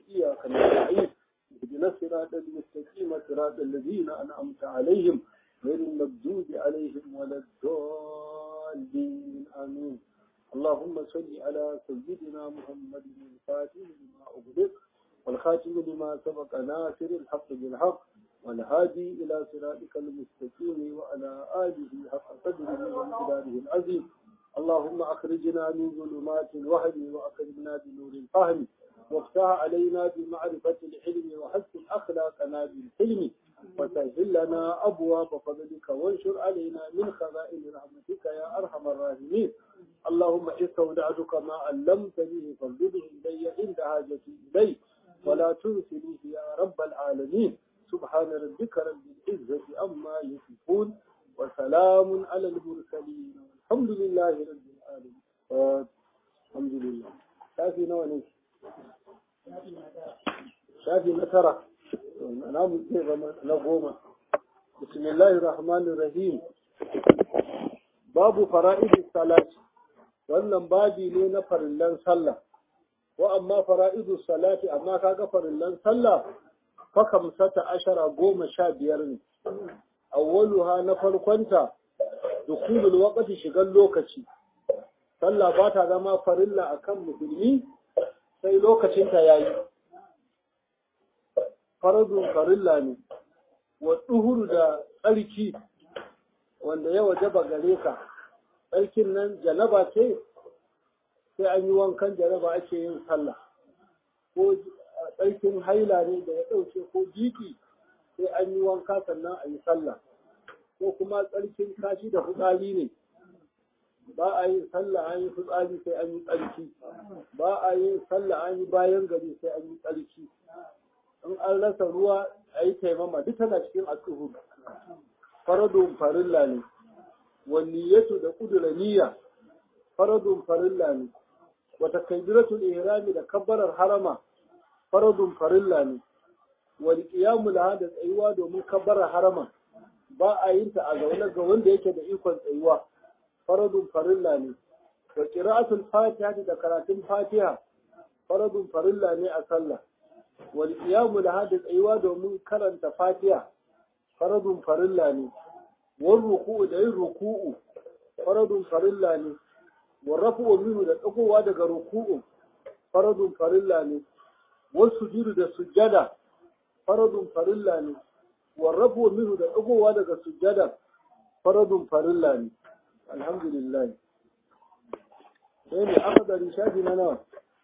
إياك نستعين اهدنا الصراط المستقيم صراط الذين أنعمت عليهم غير المغضوب عليهم ولا الضالين آمين اللهم صل على سيدنا محمد الفاتح لما أغلق والخاتم لما سبق ناصر الحق بالحق والهادي إلى صراطك المستقيم وعلى آله حق قدره وامتداده العظيم اللهم أخرجنا من ظلمات الوهم وأكرمنا بنور الفهم وافتح علينا بمعرفة العلم وحسن أخلاقنا بالحلم وسهل لنا أبواب فضلك وانشر علينا من خزائن رحمتك يا أرحم الراحمين اللهم استودعتك ما علمتني فارجده إلي عند حاجتي إليه ولا تنسنيه يا رب العالمين سبحان ربك رب العزة أما يصفون وسلام على المرسلين الحمد لله رب العالمين الحمد لله شافي نواني شافي نترى نعم نقوم بسم الله الرحمن الرحيم باب فرائض الصلاة wannan babi ne na farillan sallah wa amma fara'idu salati amma kaga farillan sallah fa kamsata ashara goma sha biyar ne awwaluha na farkonta dukulul waqti shigan lokaci sallah ba ta zama farilla akan musulmi sai lokacin ta yayi faradun farilla ne wa duhuru da tsarki wanda ya wajaba gare ka tsarkin nan janaba ce sai an yi wankan janaba ake yin sallah ko tsarkin haila ne da ya ɗauke ko jiki sai an yi wanka sannan a yi sallah ko kuma tsarkin kashi da fitsari ne ba a yin sallah an yi fitsari sai an yi tsarki ba a yin sallah an yi bayan gari sai an yi tsarki in an rasa ruwa a yi taimama duk tana cikin asuhu faradun farilla ne wanniyatu da kudura niyya faradun farilla ne wata kaibiratul ihrami da kabbarar harama faradun farilla ne wal qiyamu laha da tsayuwa domin kabbarar harama ba a yin ta a zaune ga wanda yake da ikon tsayuwa faradun farilla ne wa qira'atul fatiha da karatun fatiha faradun farilla ne a sallah wal qiyamu laha da tsayuwa domin karanta fatiha faradun farilla ne wal ruku'u da yin ruku'u faradun farilla ne wal rafu'u minhu da tsakowa daga ruku'u faradun farilla ne wal sujudu da sujjada faradun farilla ne wal rafu'u minhu da tsakowa daga sujjada faradun farilla ne alhamdulillah sai ne akadari shafi na nawa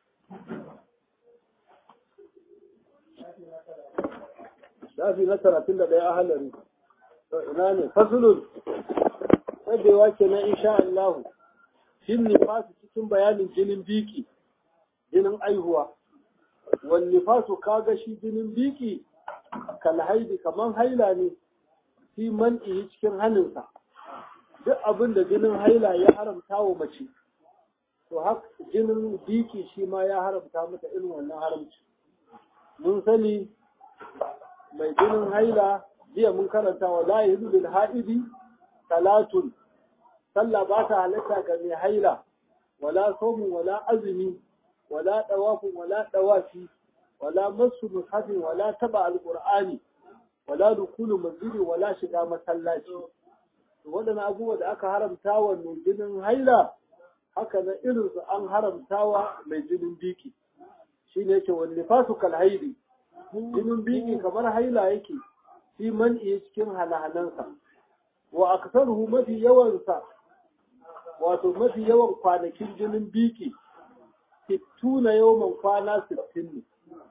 shafi na talatin da ɗaya a halari ina ne fasulun tsadewa ke na insha Allah shin nifasu cikin bayanin jinin biki jinin aihuwa wani nifasu kaga shi jinin biki kal haidi kaman haila ne fi man'i cikin hannunsa duk abin da jinin haila ya haramta wa mace to haka jinin biki shi ma ya haramta mata irin wannan haramci mun sani mai jinin haila jiya mun karanta wa la yahidu lil haidi salatun sallah ba ta halatta ga mai haila wala somun wala azumi wala dawafin wala dawafi wala masu mushafin wala taba alqur'ani wala dukulu masjidi wala shiga masallaci waɗannan abubuwa da aka haramta wa mai jinin haila haka na irin su an haramta wa mai jinin biki shine yake wani fasu kal haidi jinin biki kamar haila yake fi man'i cikin halahalansa wa aksaruhu mafi yawansa wato mafi yawan kwanakin jinin biki sittuna yawan kwana sittin ne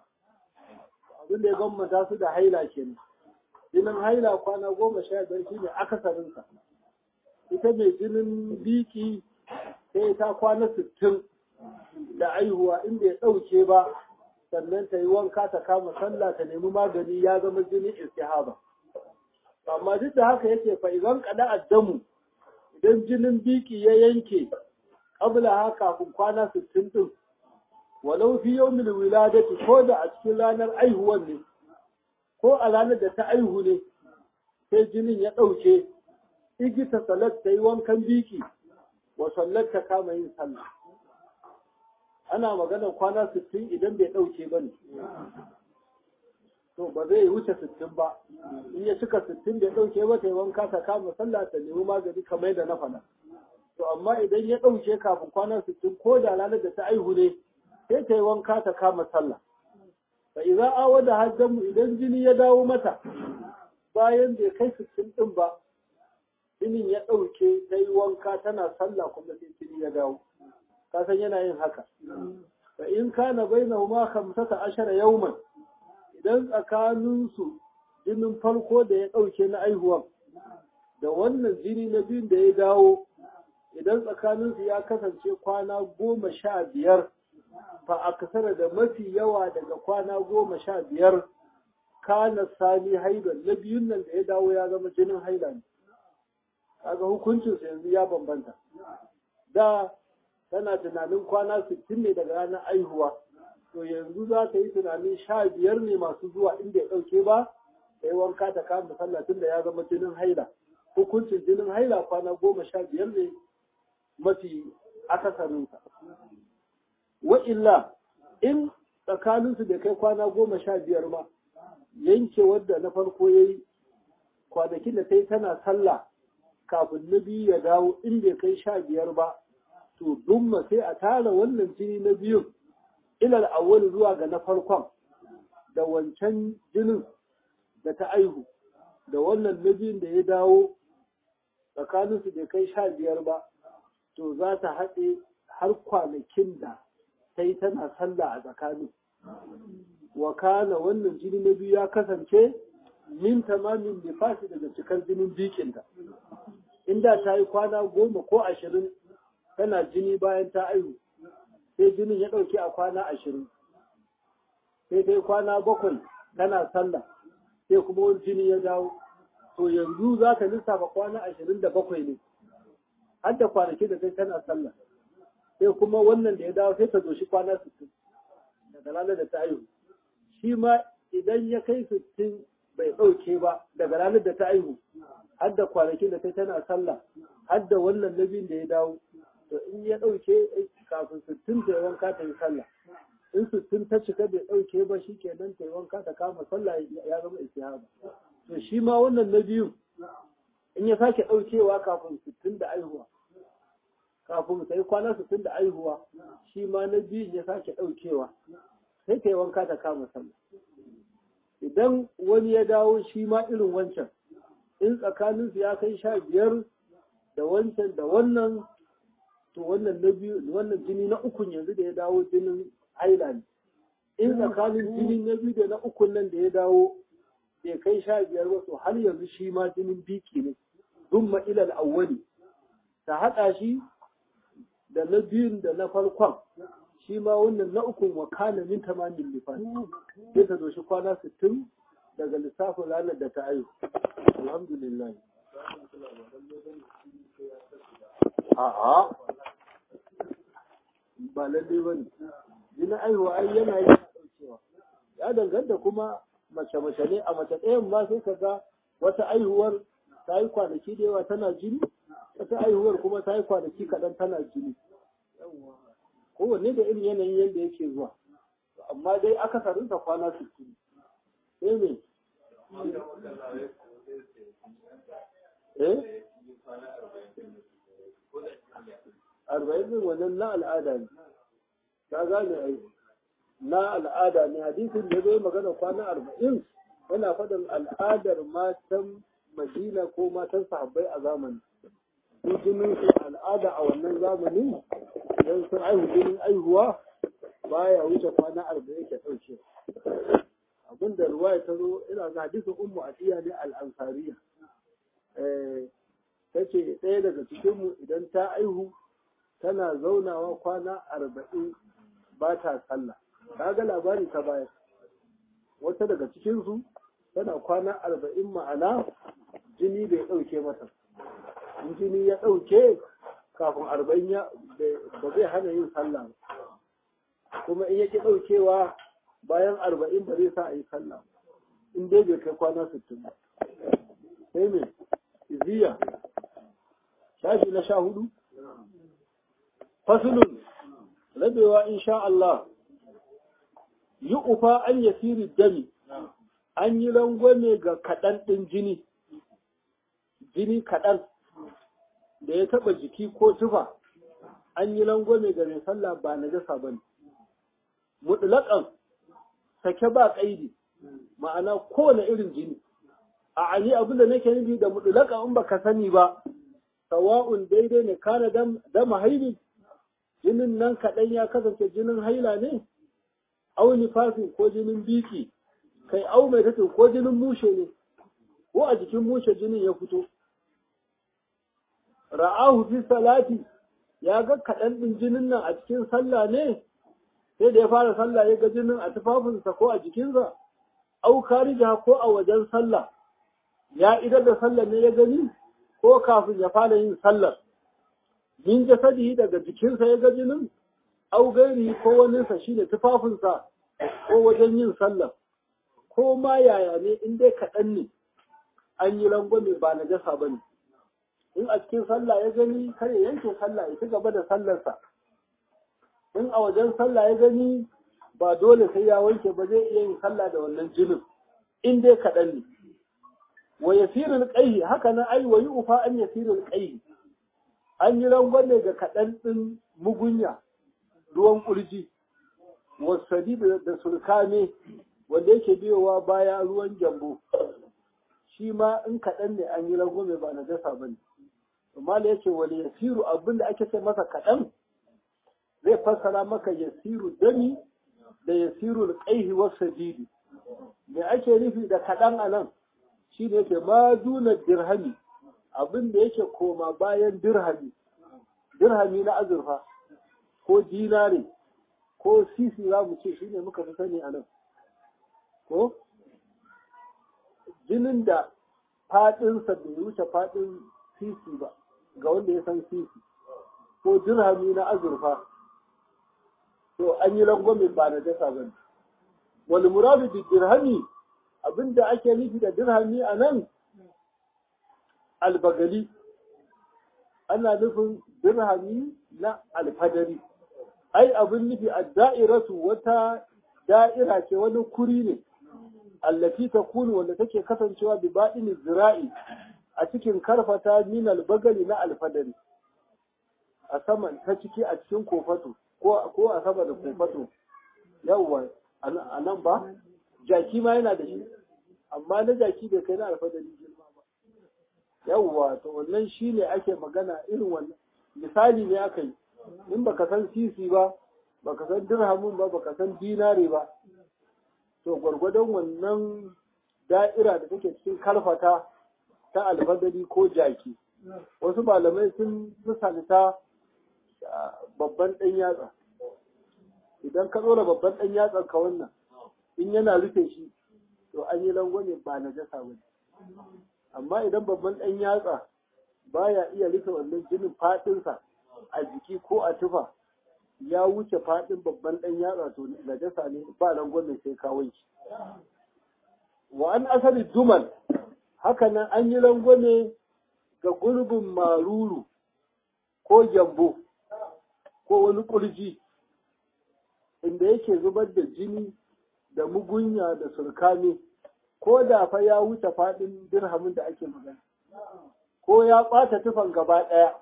abin da ya bambanta su da haila kenan jinin haila kwana goma sha biyar shi ne akasarinsa ita mai jinin biki sai ta kwana sittin da aihuwa inda ya ɗauke ba sannan ta yi wanka ta kama sallah ta nemi magani ya zama jinin istihaba amma duk da haka yake fa idan kada addamu idan jinin biki ya yanke qabla haka kafin kwana 60 din walau fi yawmil wiladati ko da a cikin ranar aihuwan ne ko a ranar da ta aihu ne sai jinin ya ɗauke igita salat ta yi wankan biki wa sallar ta kama yin sallah ana maganar kwana 60 idan bai ɗauke ba ne ba zai wuce sittin ba in ya cika sittin da ya ɗauke ba ta yi wanka ta kama sallah ta nemi magani kamar da na faɗa to amma idan ya ɗauke kafin kwana sittin ko da ranar da ta aihu ne sai ta yi wanka ta kama sallah fa idan awa da hajjanmu idan jini ya dawo mata bayan bai kai sittin ɗin ba jinin ya ɗauke ta yi wanka tana sallah kuma sai jini ya dawo ka san yana yin haka fa in kana bainahuma khamsata ashara yawman idan tsakaninsu jinin farko da ya ɗauke na aihuwan da wannan jini na biyun da ya dawo idan tsakaninsu ya kasance kwana goma sha biyar fa a kasara da mafi yawa daga kwana goma sha biyar kana sani haidan na biyun nan da ya dawo ya zama jinin haila ne kaga hukuncinsa yanzu ya bambanta da tana tunanin kwana sittin ne daga ranar aihuwa to yanzu za ta yi tunanin sha biyar ne masu zuwa inda ya ɗauke ba ta yi wanka ta kama sallah tun da ya zama jinin haila hukuncin jinin haila kwana goma sha biyar ne mafi akasarinsa wa illa in tsakaninsu da kai kwana goma sha biyar ma yanke wadda na farko ya yi kwanakin da ta yi tana sallah kafin na biyu ya dawo in bai kai sha biyar ba to dumma sai a tara wannan jini na biyun ilal awwal zuwa ga na farkon da wancan jinin da ta aihu da wannan na biyun da ya dawo tsakaninsu bai kai sha biyar ba to za ta haɗe har kwanakin da ta yi tana sallah a tsakanin wa kana wannan jini na biyu ya kasance min tamamin nifasi daga cikar jinin bikinta inda ta yi kwana goma ko ashirin tana jini bayan ta aihu sai jinin ya ɗauki a kwana ashirin sai ta yi kwana bakwai tana sallah sai kuma wani jini ya dawo to yanzu za ta lissafa kwana ashirin da bakwai ne har da kwanaki da kai tana sallah sai kuma wannan da ya dawo sai ta doshi kwana sittin daga ranar da ta aihu shi ma idan ya kai sittin bai ɗauke ba daga ranar da ta aihu har da kwanakin da kai tana sallah har da wannan nabin da ya dawo to in ya ɗauke kafin sittin ta yi wanka ta yi sallah in sittin ta cika bai ɗauke ba shi kenan ta yi wanka ta kama sallah ya zama istihaba to shi ma wannan na biyu in ya sake ɗaukewa kafin sittin da aihuwa kafin ta yi kwana sittin da aihuwa shi ma na biyun ya sake ɗaukewa sai ta yi wanka ta kama sallah idan wani ya dawo shi ma irin wancan in tsakaninsu ya kai sha biyar da wancan da wannan to wannan na biyu wannan jini na ukun yanzu da ya dawo jinin haila ne in tsakanin jini na biyu da na ukun nan da ya dawo bai kai sha biyar ba to har yanzu shi ma jinin biki ne dumma ilal awwali ta haɗa shi da na biyun da na farkon shi ma wannan na ukun wa kana min tamamin lifan sai ta doshi kwana sittin daga lissafin ranar da ta aihu alhamdulillah a'a ba lalle ba ne jinin aihuwa ai yana yi ɗaukewa ya danganta kuma mace mace ne a mace ɗayan ma sai ka ga wata aihuwar ta yi kwanaki da yawa tana jini wata aihuwar kuma ta yi kwanaki kaɗan tana jini kowanne da irin yanayin yadda yake zuwa amma dai akasarinsa kwana sittin sai me eh arba'in din wannan na al'ada ne ka gane ai na al'ada ne hadisin da zai magana kwana arba'in yana faɗin al'adar matan madina ko matan sahabbai a zamani su jinin su al'ada a wannan zamani idan sun aihu jinin aihuwa baya wuce kwana arba'in ke ɗauke abinda ruwaya ta zo ina ga hadisin ummu atiya ne al'ansariya ta ce ɗaya daga cikinmu idan ta aihu tana zaunawa kwana arba'in ba ta sallah ta ga labari ta bayar wata daga cikinsu tana kwana arba'in ma'ana jini bai ɗauke mata in jini ya ɗauke kafin arba'in ya ba zai hana yin sallah kuma in yake ɗaukewa bayan arba'in ba zai sa a yi sallah in dai bai kai kwana sittin ba sai me iziya shafi na sha hudu fasulun rabewa insha Allah yi ufa an yasiri dami an yi rangwame ga kaɗan ɗin jini jini kaɗan da ya taɓa jiki ko tufa an yi rangwame ga mai sallah ba na jasa ba ne mutlaƙan sake ba ƙaidi ma'ana kowane irin jini a ali abin da nake nufi da mutlaƙan in baka sani ba sawa'un daidai ne kana dama haili jinin nan kaɗan ya kasance jinin haila ne au nifasin ko jinin biki kai au mai tatin ko jinin mushe ne ko a jikin mushe jinin ya fito ra'ahu fi salati ya ga kaɗan ɗin jinin nan a cikin sallah ne sai da ya fara sallah ya ga jinin a tufafinsa ko a jikinsa au karija ko a wajen sallah ya idar da sallah ne ya gani ko kafin ya fara yin sallar min jasadihi daga jikinsa ya ga jinin au gairi ko waninsa shine tufafinsa ko wajen yin sallar ko ma yaya ne in dai kaɗan ne an yi rangwame ba na jasa ba ne in a cikin sallah ya gani kar ya yanke sallah ya ci gaba da sallarsa in a wajen sallah ya gani ba dole sai ya wanke ba zai iya yin sallah da wannan jinin in dai kaɗan ne wa yasirul qayhi haka nan ai wa yufa an yasirul qayhi an yi rangwame ga kaɗan ɗin mugunya ruwan ƙurji wasadi da sulkane wanda yake biyowa baya ruwan gyambo shi ma in kaɗan ne an yi rangwame ba na jasa ba ne amma da yake wani yasiru abin da ake ce masa kaɗan zai fassara maka yasiru dami da yasiru ƙaihi wasu didi me ake nufi da kaɗan a nan shi ne yake ma duna dirhami abin da yake koma bayan dirhami dirhami na azurfa ko dinare ko sisi za mu ce shi ne muka fi sani a nan ko jinin da faɗinsa bai wuce faɗin sisi ba ga wanda ya san sisi ko dirhami na azurfa to an yi rangwamin ba na dasa ba ne wani muradu da dirhami abinda ake nufi da dirhami a nan albagali ana nufin dirhami na alfadari ai abin nufi a da'iratu wata da'ira ce wani kuri ne allati ta kunu wanda take kasancewa bi baɗin zira'i a cikin karfata min albagali na alfadari a saman ta ciki a cikin kofato ko a sama da kofato yawwa a nan ba jaki ma yana da shi amma na jaki bai kai na alfadari girma ba yawwa to wannan shi ne ake magana irin wannan misali ne aka yi in baka san sisi ba baka san dirhamin ba baka san dinare ba to gwargwadon wannan da'ira da take cikin kalfata ta alfadari ko jaki wasu malamai sun misalta babban ɗan yatsa idan ka ɗora babban ɗan yatsan ka wannan in yana rufe shi to an yi langwame ba na jasa ba amma idan babban ɗan yatsa baya iya rufe wannan jinin faɗinsa a jiki ko a tufa ya wuce faɗin babban ɗan yatsa to najasa ne ba rangwame sai ka wanki wa an asali duman haka nan an yi rangwame ga gurbin maruru ko gyambo ko wani ƙurji inda yake zubar da jini da mugunya da surkame ko da fa ya wuce faɗin dirhamin da ake magana ko ya ɓata tufan gaba ɗaya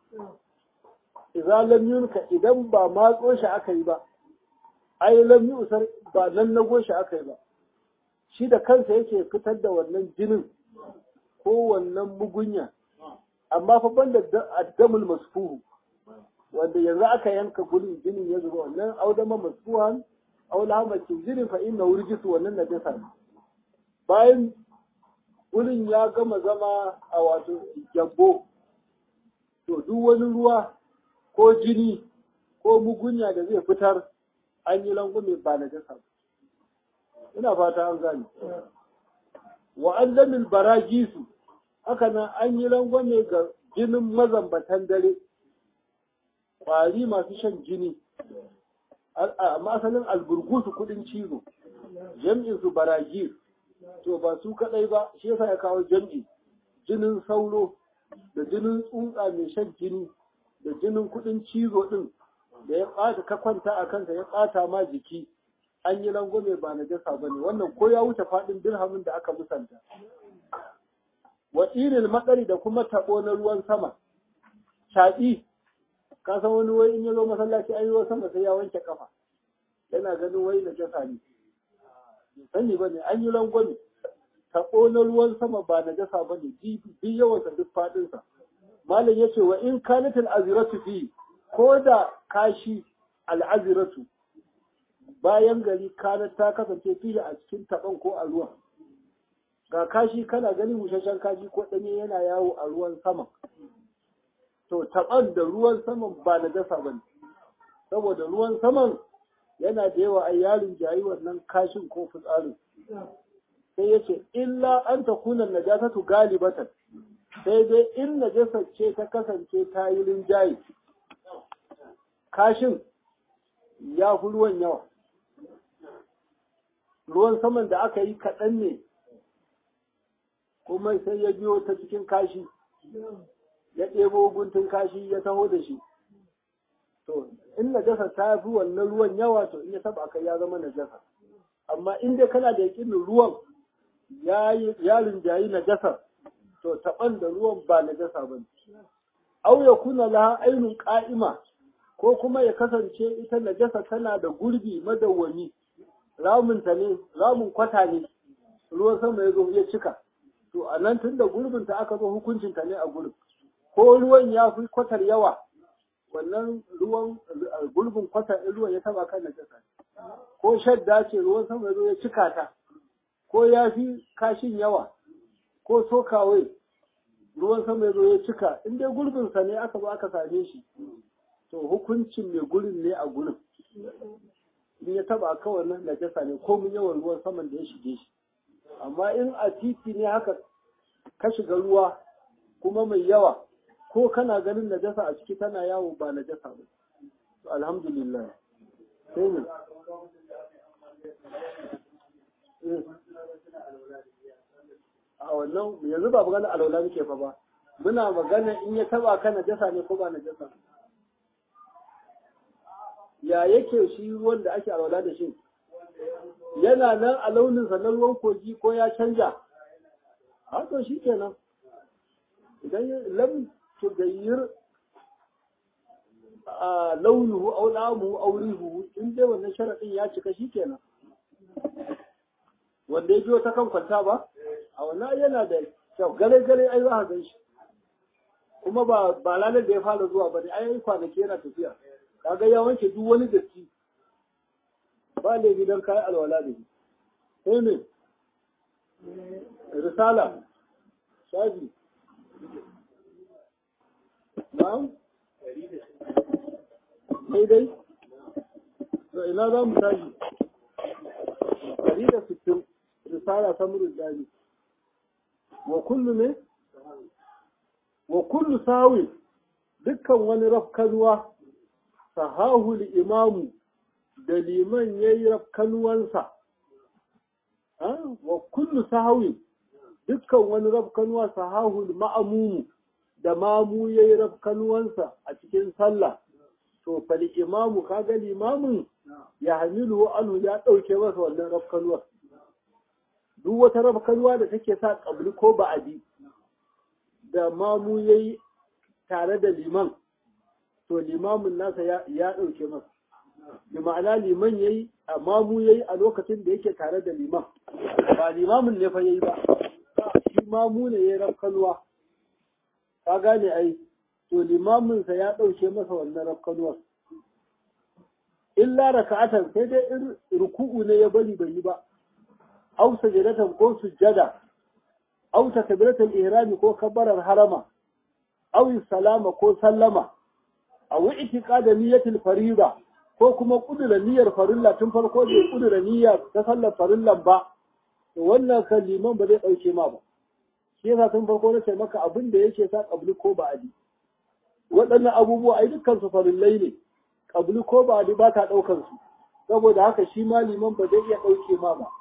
idza lam yunka idan ba matso shi aka yi ba ai lam yusar ba nan nago shi aka yi ba shi da kansa yake fitar da wannan jinin ko wannan mugunya amma fa banda addamul masfuhu wanda yanzu aka yanka gurin jinin ya zuba wannan audama masfuhan aw lahamakin jinin fa inna wurjisu wannan najasa bayan gurin ya gama zama a wato gyambo to duk wani ruwa ko jini ko mugunya da zai fitar an yi langume ba na jasa ina fata an gane wa allamil barajisu haka nan an yi langwame ga jinin mazambatan dare ƙwari masu shan jini a masanin alburgusu kudin cizo jam'in su baragis to ba su kadai ba shi yasa ya kawo jam'i jinin sauro da jinin tsuntsa mai shan jini da jinin kudin cizo din da ya ɓata ka kwanta a kansa ya ɓata ma jiki an yi langwame ba na jasa ba ne wannan ko ya wuce faɗin dirhamin da aka musanta wa irin matsari da kuma taɓo na ruwan sama shaɗi ka san wani wai in ya zo masallaci an yi ruwan sama sai ya wanke kafa yana ganin wai na jasa ne sani ba ne an yi langwame taɓo na ruwan sama ba na jasa ba ne bi yawansa duk faɗinsa malam ya ce wa in kanatil aziratu fi ko da kashi al'aziratu bayan gari kanar ta kasance fiye a cikin taɓon ko a ruwan ga kashi kana ganin busasshen kashi ko ɗanye yana yawo a ruwan sama to taɓon da ruwan saman ba na dasa ba ne saboda ruwan saman yana da yawa a yarin jayi wannan kashin ko fitsarin sai ya ce illa an ta kunan najasatu galibatan sai dai in najasar ce ta kasance ta yi rinjaye kashin ya fi ruwan yawa ruwan saman da aka yi kaɗan ne kuma sai ya biyo ta cikin kashi ya ɗebo guntun kashi ya taho da shi to in najasa ta fi wannan ruwan yawa to in ya taba kai ya zama najasa amma in dai kana da yakinin ruwan ya rinjayi najasa to taɓan da ruwan ba najasa ba ne au ya kuna laha ainun ƙa'ima ko kuma ya kasance ita najasa tana da gurbi madawwami ramunta ne ramun kwata ne ruwan sama ya zo ya cika to a nan tun da gurbinta aka zo hukuncinta ne a gurbin ko ruwan ya fi kwatar yawa wannan ruwan gurbin kwatar ruwan ya taba kan najasa ko shadda ce ruwan sama ya zo ya cika ta ko ya fi kashin yawa ko sokawai ruwan sama ya zo ya cika in dai gurbinsa ne aka zo aka same shi to hukuncin mai gurin ne a gurin in ya taba kawai nan najasa ne ko mun yawan ruwan saman da ya shige shi amma in a titi ne haka ka shiga ruwa kuma mai yawa ko kana ganin najasa a ciki tana yawo ba najasa ba alhamdulillah sai ne a wannan yanzu ba magana alaula muke fa ba muna magana in ya taba ka najasa ne ko ba najasa ya yake shi ruwan da ake alwala da shi yana nan a launinsa na ruwan kogi ko ya canja haka shi kenan idan lam tugayyir a launuhu au lamuhu au rihuhu in dai wannan sharadin ya cika shi kenan wanda ya biyo ta kan kwanta ba a wannan yana da kyau gare gare ai za ka gan shi kuma ba ba lalar da ya fara zuwa ba ne ai kwanaki yana tafiya kaga ya wanke duk wani datti ba ne gidan kai alwala da shi sai ne risala shafi na'am sai dai to ina za mu tashi ɗari da sittin risala ta murin dani wa kullu ne wa kullu sawi dukkan wani rafkanuwa sahahu imamu da liman ya yi rafkanuwansa wa kullu sahawi dukkan wani rafkanuwa sahahu ma'amumu da mamu ya yi rafkanuwansa a cikin sallah to fali imamu kaga limamin ya hamilu anhu ya ɗauke masa wannan rafkanuwar duk wata rafkanuwa da take sa ƙabli ko ba'adi da mamu ya yi tare da liman to limamin nasa ya ɗauke masa da ma'ana liman ya yi a mamu ya yi a lokacin da yake tare da liman ba limamin ne fa ya yi ba shi mamu ne ya yi rafkanuwa ka gane ai to limaminsa ya ɗauke masa wannan rafkanuwar illa raka'atan sai dai in ruku'u ne ya bari bai yi ba aw sajadatan ko sujjada aw takbiratul ihrami ko kabbarar harama aw salama ko sallama aw i'tiqada niyyatul fariida ko kuma kudura niyyar farilla tun farko bai kudura niyya ta sallar farillan ba to wannan kan liman ba zai dauke ma ba shi yasa tun farko na ce maka abin da yake sa kabli ko ba'adi waɗannan abubuwa ai dukkan su farillai ne kabli ko ba'adi ba ta ɗaukar su saboda haka shi ma liman ba zai iya ɗauke ma ba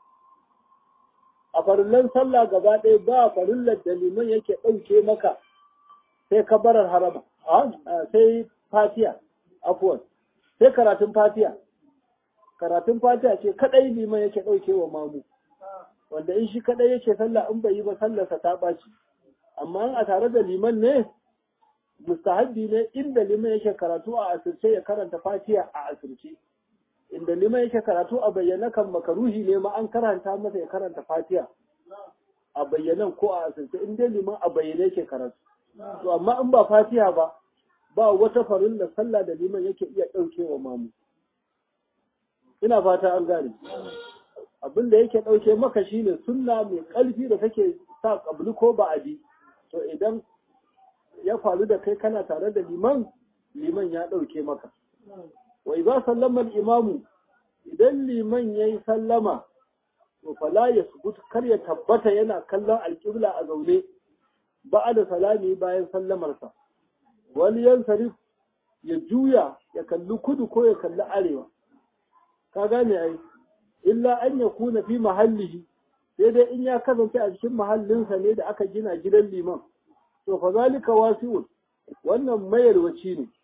a farillan sallah gaba ɗaya ba farillar da liman yake ɗauke maka sai kabarar harama sai fatiya afuwan sai karatun fatiya karatun fatiha ce kadai liman yake dauke wa mamu wanda in shi kadai yake sallah in bai yi ba sallarsa ta baci amma in a tare da liman ne mustahabbi ne inda liman yake karatu a asirce ya karanta fatiha a asirce inda liman yake karatu a bayyana kan makaruhi ne ma an karanta masa ya karanta fatiha a bayyanan ko a asirce in dai liman a bayyane yake karatu to amma in ba fatiha ba ba wata farin da sallah da liman yake iya ɗauke wa mamu ina fata an gane abin da yake ɗauke maka shine sunna mai ƙarfi da take sa ƙabli ko ba'adi to idan ya faru da kai kana tare da liman liman ya ɗauke maka wai za sallama imamu idan liman ya yi sallama to fala ya subut kar ya tabbata yana kallon alƙibla a zaune ba da salami bayan sallamarsa wani yan sarif ya juya ya kalli kudu ko ya kalli arewa ka gane ai illa an ya kuna fi mahallihi sai dai in ya kasance a cikin mahallinsa ne da aka gina gidan liman to fa zalika wasi'un wannan mayarwaci ne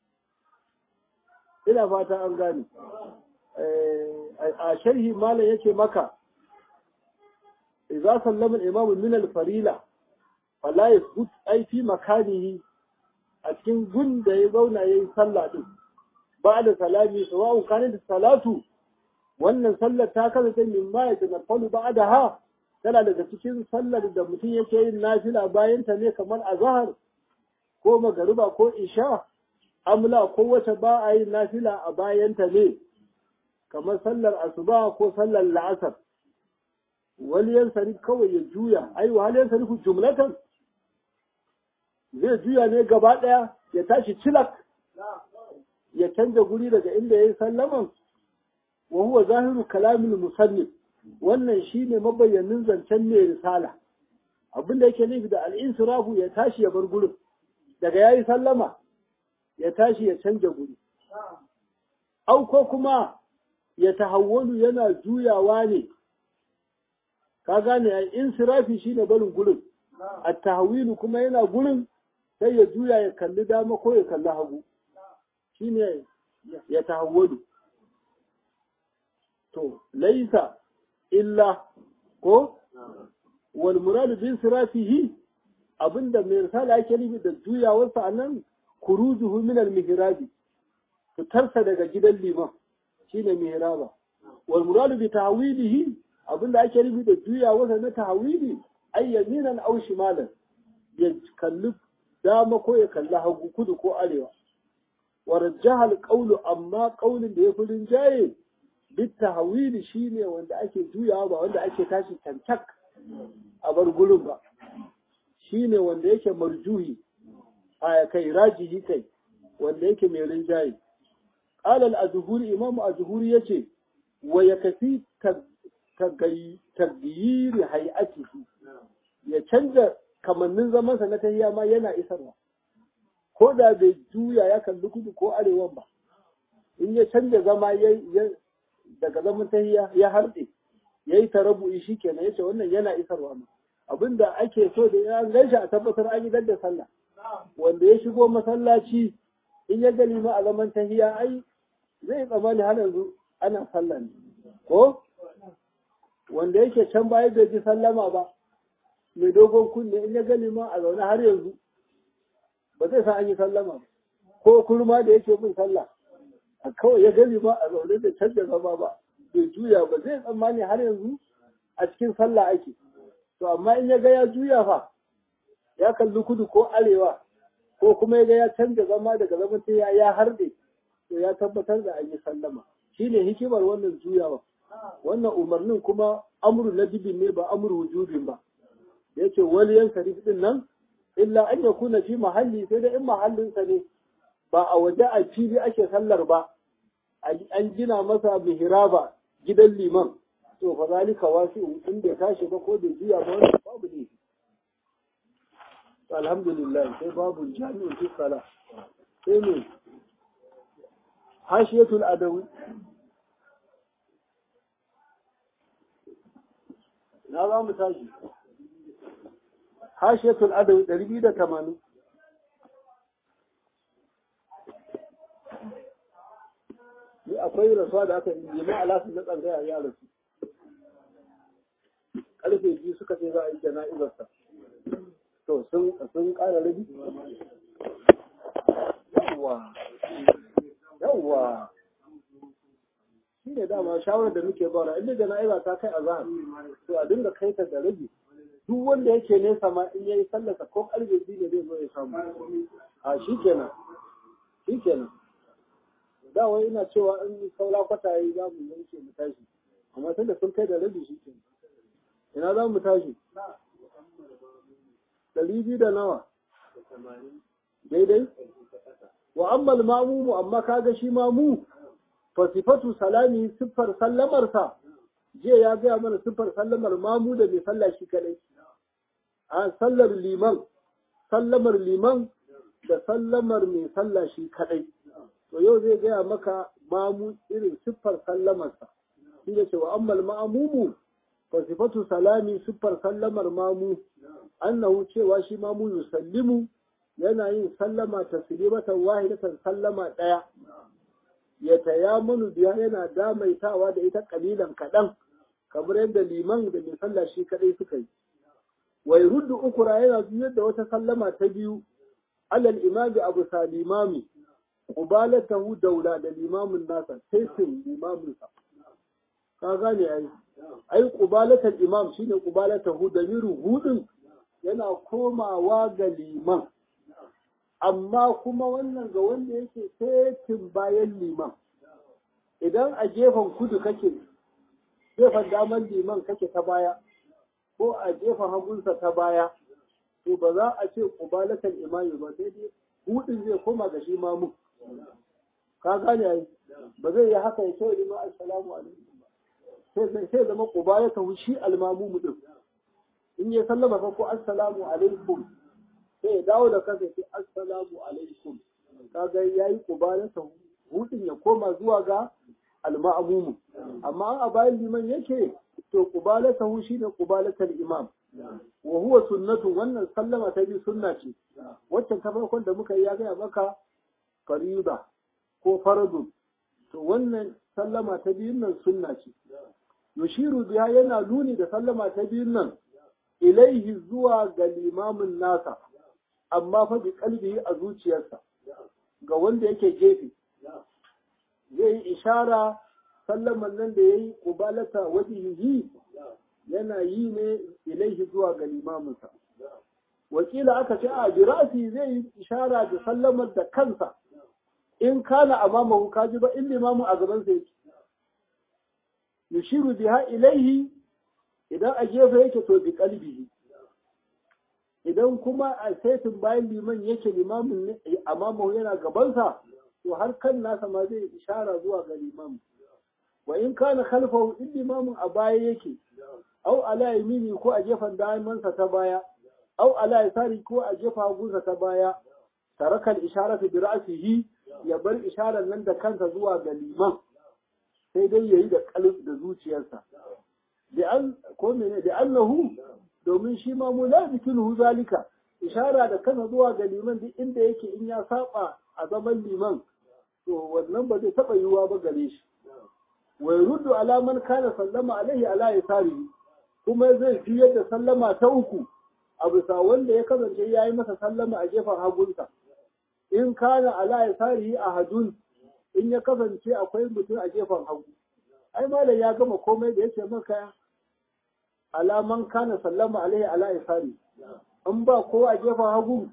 ina fata an gane a sharhi malam yake maka idza sallama al-imam min al-farila fala yasbut ai fi makanihi a cikin gun da ya zauna yayin sallah din ba da salami sawa'un kana da salatu wannan sallar ta kasance min ma ya tanaffalu ba'daha tana daga cikin sallar da mutum yake yin nafila bayan ta ne kamar azhar ko magariba ko isha amla ko wata ba a yin nafila a bayan ta ne kamar sallar asuba ko sallar la'asar wani yan sarif kawai ya juya ai wa yan sarifu jumlatan zai juya ne gaba daya ya tashi cilak ya canja guri daga inda ya yi sallaman wa huwa zahiru kalamin musannif wannan shine mabayyanin zancen mai risala abin da yake nufi da al'insirafu ya tashi ya bar gurin daga ya yi sallama ya tashi ya canja guri au ko kuma ya tahawwalu yana juyawa ne ka gane al'insirafi shine barin gurin a tahawwilu kuma yana gurin sai ya juya ya kalli dama ko ya kalli hagu shine ya tahawwalu to laisa illa ko wal muradu bin sirafihi abinda mai risala yake nufi da juyawarsa anan kurujuhu min al mihrabi fitarsa daga gidan liman shine mihraba wal muradu bi tahwilihi abinda ake nufi da juyawarsa na tahwili ay yaminan aw shimalan ya kalli dama ko ya kalli hagu kudu ko arewa wa rajjaha al qawlu amma qawlin da ya fi rinjaye bittahawili shine wanda ake juyawa ba wanda ake tashi tantak a bar gurin ba shine wanda yake marjuhi a kai rajihi kai wanda yake mai rinjaye qala al-azhuri imam azhuri yace wa yakfi tagayyiri hay'atihi ya canza kamannin zamansa na tahiya ma yana isarwa ko da bai juya ya kalli kudu ko arewan ba in ya canza zama ya daga zaman tahiya ya harɗe ya yi tarabu'i shi kenan ya ce wannan yana isarwa ma abinda ake so da ya gaishe a tabbatar an yi da sallah wanda ya shigo masallaci in ya gani ma a zaman tahiya ai zai tsammani har yanzu ana sallah ne ko wanda yake can baya bai ji sallama ba mai dogon kunne in ya gani ma a zaune har yanzu ba zai san an yi sallama ko kurma da yake bin sallah kawai ya gani ba a zaune da canza zama ba bai juya ba zai tsammani har yanzu a cikin sallah ake to amma in ya ga ya juya fa ya kalli kudu ko arewa ko kuma ya ga ya canza zama daga zaman ta ya harde to ya tabbatar da an yi sallama shine hikimar wannan juyawa wannan umarnin kuma amru na dibin ne ba amru wujubin ba da yake waliyan sarif din nan illa an yakuna fi mahalli sai da in mahallinsa ne ba a waje a fili ake sallar ba an gina masa mihraba gidan liman to fa zalika wasi'u in bai tashi ba ko bai juya ba wannan babu ne alhamdulillah sai babu jami'in fi sala sai ne hashiyatul adawi na za mu tashi hashiyatul adawi ɗari biyu da tamanin akwai akwai rasuwa da aka yi ma alasu na tsangaya ya rasu karfe biyu suka ce za a yi jana'izarsa to sun sun ƙara rabi yawwa yawwa shi ne dama shawarar da muke bara inda jana'iza ta kai azhar to a dinga kai ta da rabi duk wanda yake nesa ma in yayi sallasa ko karfe biyu ne zai zo ya samu a shi kenan shi kenan da wai ina cewa in saura kwata yi za mu yanke mu tashi amma tunda sun kai da rabi shi kenan ina za mu tashi ɗari biyu da nawa daidai wa ammal mamumu amma kaga shi mamu fa sifatu salami siffar sallamarsa jiya ya gaya mana siffar sallamar mamu da mai sallah shi kadai a sallar liman sallamar liman da sallamar mai sallah shi kadai to yau zai gaya maka mamu irin siffar sallamarsa shi ne cewa ammal ma'amumu fa sifatu salami siffar sallamar mamu annahu cewa shi mamu yusallimu yana yin sallama taslimatan wahidatan sallama daya ya tayammunu biya yana damaitawa da ita kalilan kadan kamar yadda liman da mai sallah shi kadai suka yi wai ruddu ukura yana juyar da wata sallama ta biyu alal imami abu salimami qubalatahu daula da limamin nasa sai sun limamin sa ka gane ai ai qubalatul imam shine qubalatahu damiru hudin yana komawa ga liman amma kuma wannan ga wanda yake setin bayan liman idan a gefen kudu kake gefen daman liman kake ta baya ko a gefen hagunsa ta baya to ba za a ce kubalatar imami ba sai dai hudin zai koma ga shi mamu ka gane ai ba zai yi haka ya ce liman assalamu alaikum ba sai zama kubalatar shi almamu din in ya sallama fa ko assalamu alaikum sai ya dawo da kansa sai assalamu alaikum kaga yayi kubalata hudin ya koma zuwa ga alma'mumu amma a bayan liman yake to kubalata hu shine kubalatal imam wa huwa sunnatu wannan sallama ta bi sunna ce waccan ta farkon da muka yi ya gaya maka fariba ko faradu to wannan sallama ta biyun nan sunna ce yushiru biya yana nuni da sallama ta biyun nan ilaihi zuwa ga limamin nasa amma fa bi kalbihi a zuciyarsa ga wanda yake gefe zai yi ishara sallaman nan da yayi qubalata wajhihi yana yi ne ilaihi zuwa ga limaminsa wakila aka ce a birasi zai yi ishara da sallamar da kansa in kana amamahu kaji ba in limamin a gaban sa yake yushiru biha ilaihi idan a gefe yake to bi kalbihi idan kuma a saitin bayan liman yake limamin amamahu yana gabansa to har kan nasa ma zai ishara zuwa ga limamin wa in kana khalfahu in limamin a baya yake au ala yamini ko a gefen damansa ta baya au ala yasari ko a gefen hagunsa ta baya tarakal isharatu bi ra'sihi ya bar isharar nan da kansa zuwa ga liman sai dai yayi da kalb da zuciyarsa da an ko mene da annahu domin shi ma mu la zikiru zalika ishara da kansa zuwa ga liman duk inda yake in ya saba a zaman liman to wannan ba zai taba yiwuwa ba gare shi wa yuruddu ala man kana sallama alaihi ala yasarihi kuma zai fi yadda sallama ta uku a bisa wanda ya kasance ya yi masa sallama a gefen hagunsa in kana ala yasarihi ahadun in ya kasance akwai mutum a gefen hagu ai malam ya gama komai da yake maka alaman kana sallama alaihi ala yasari in ba ko a gefen hagu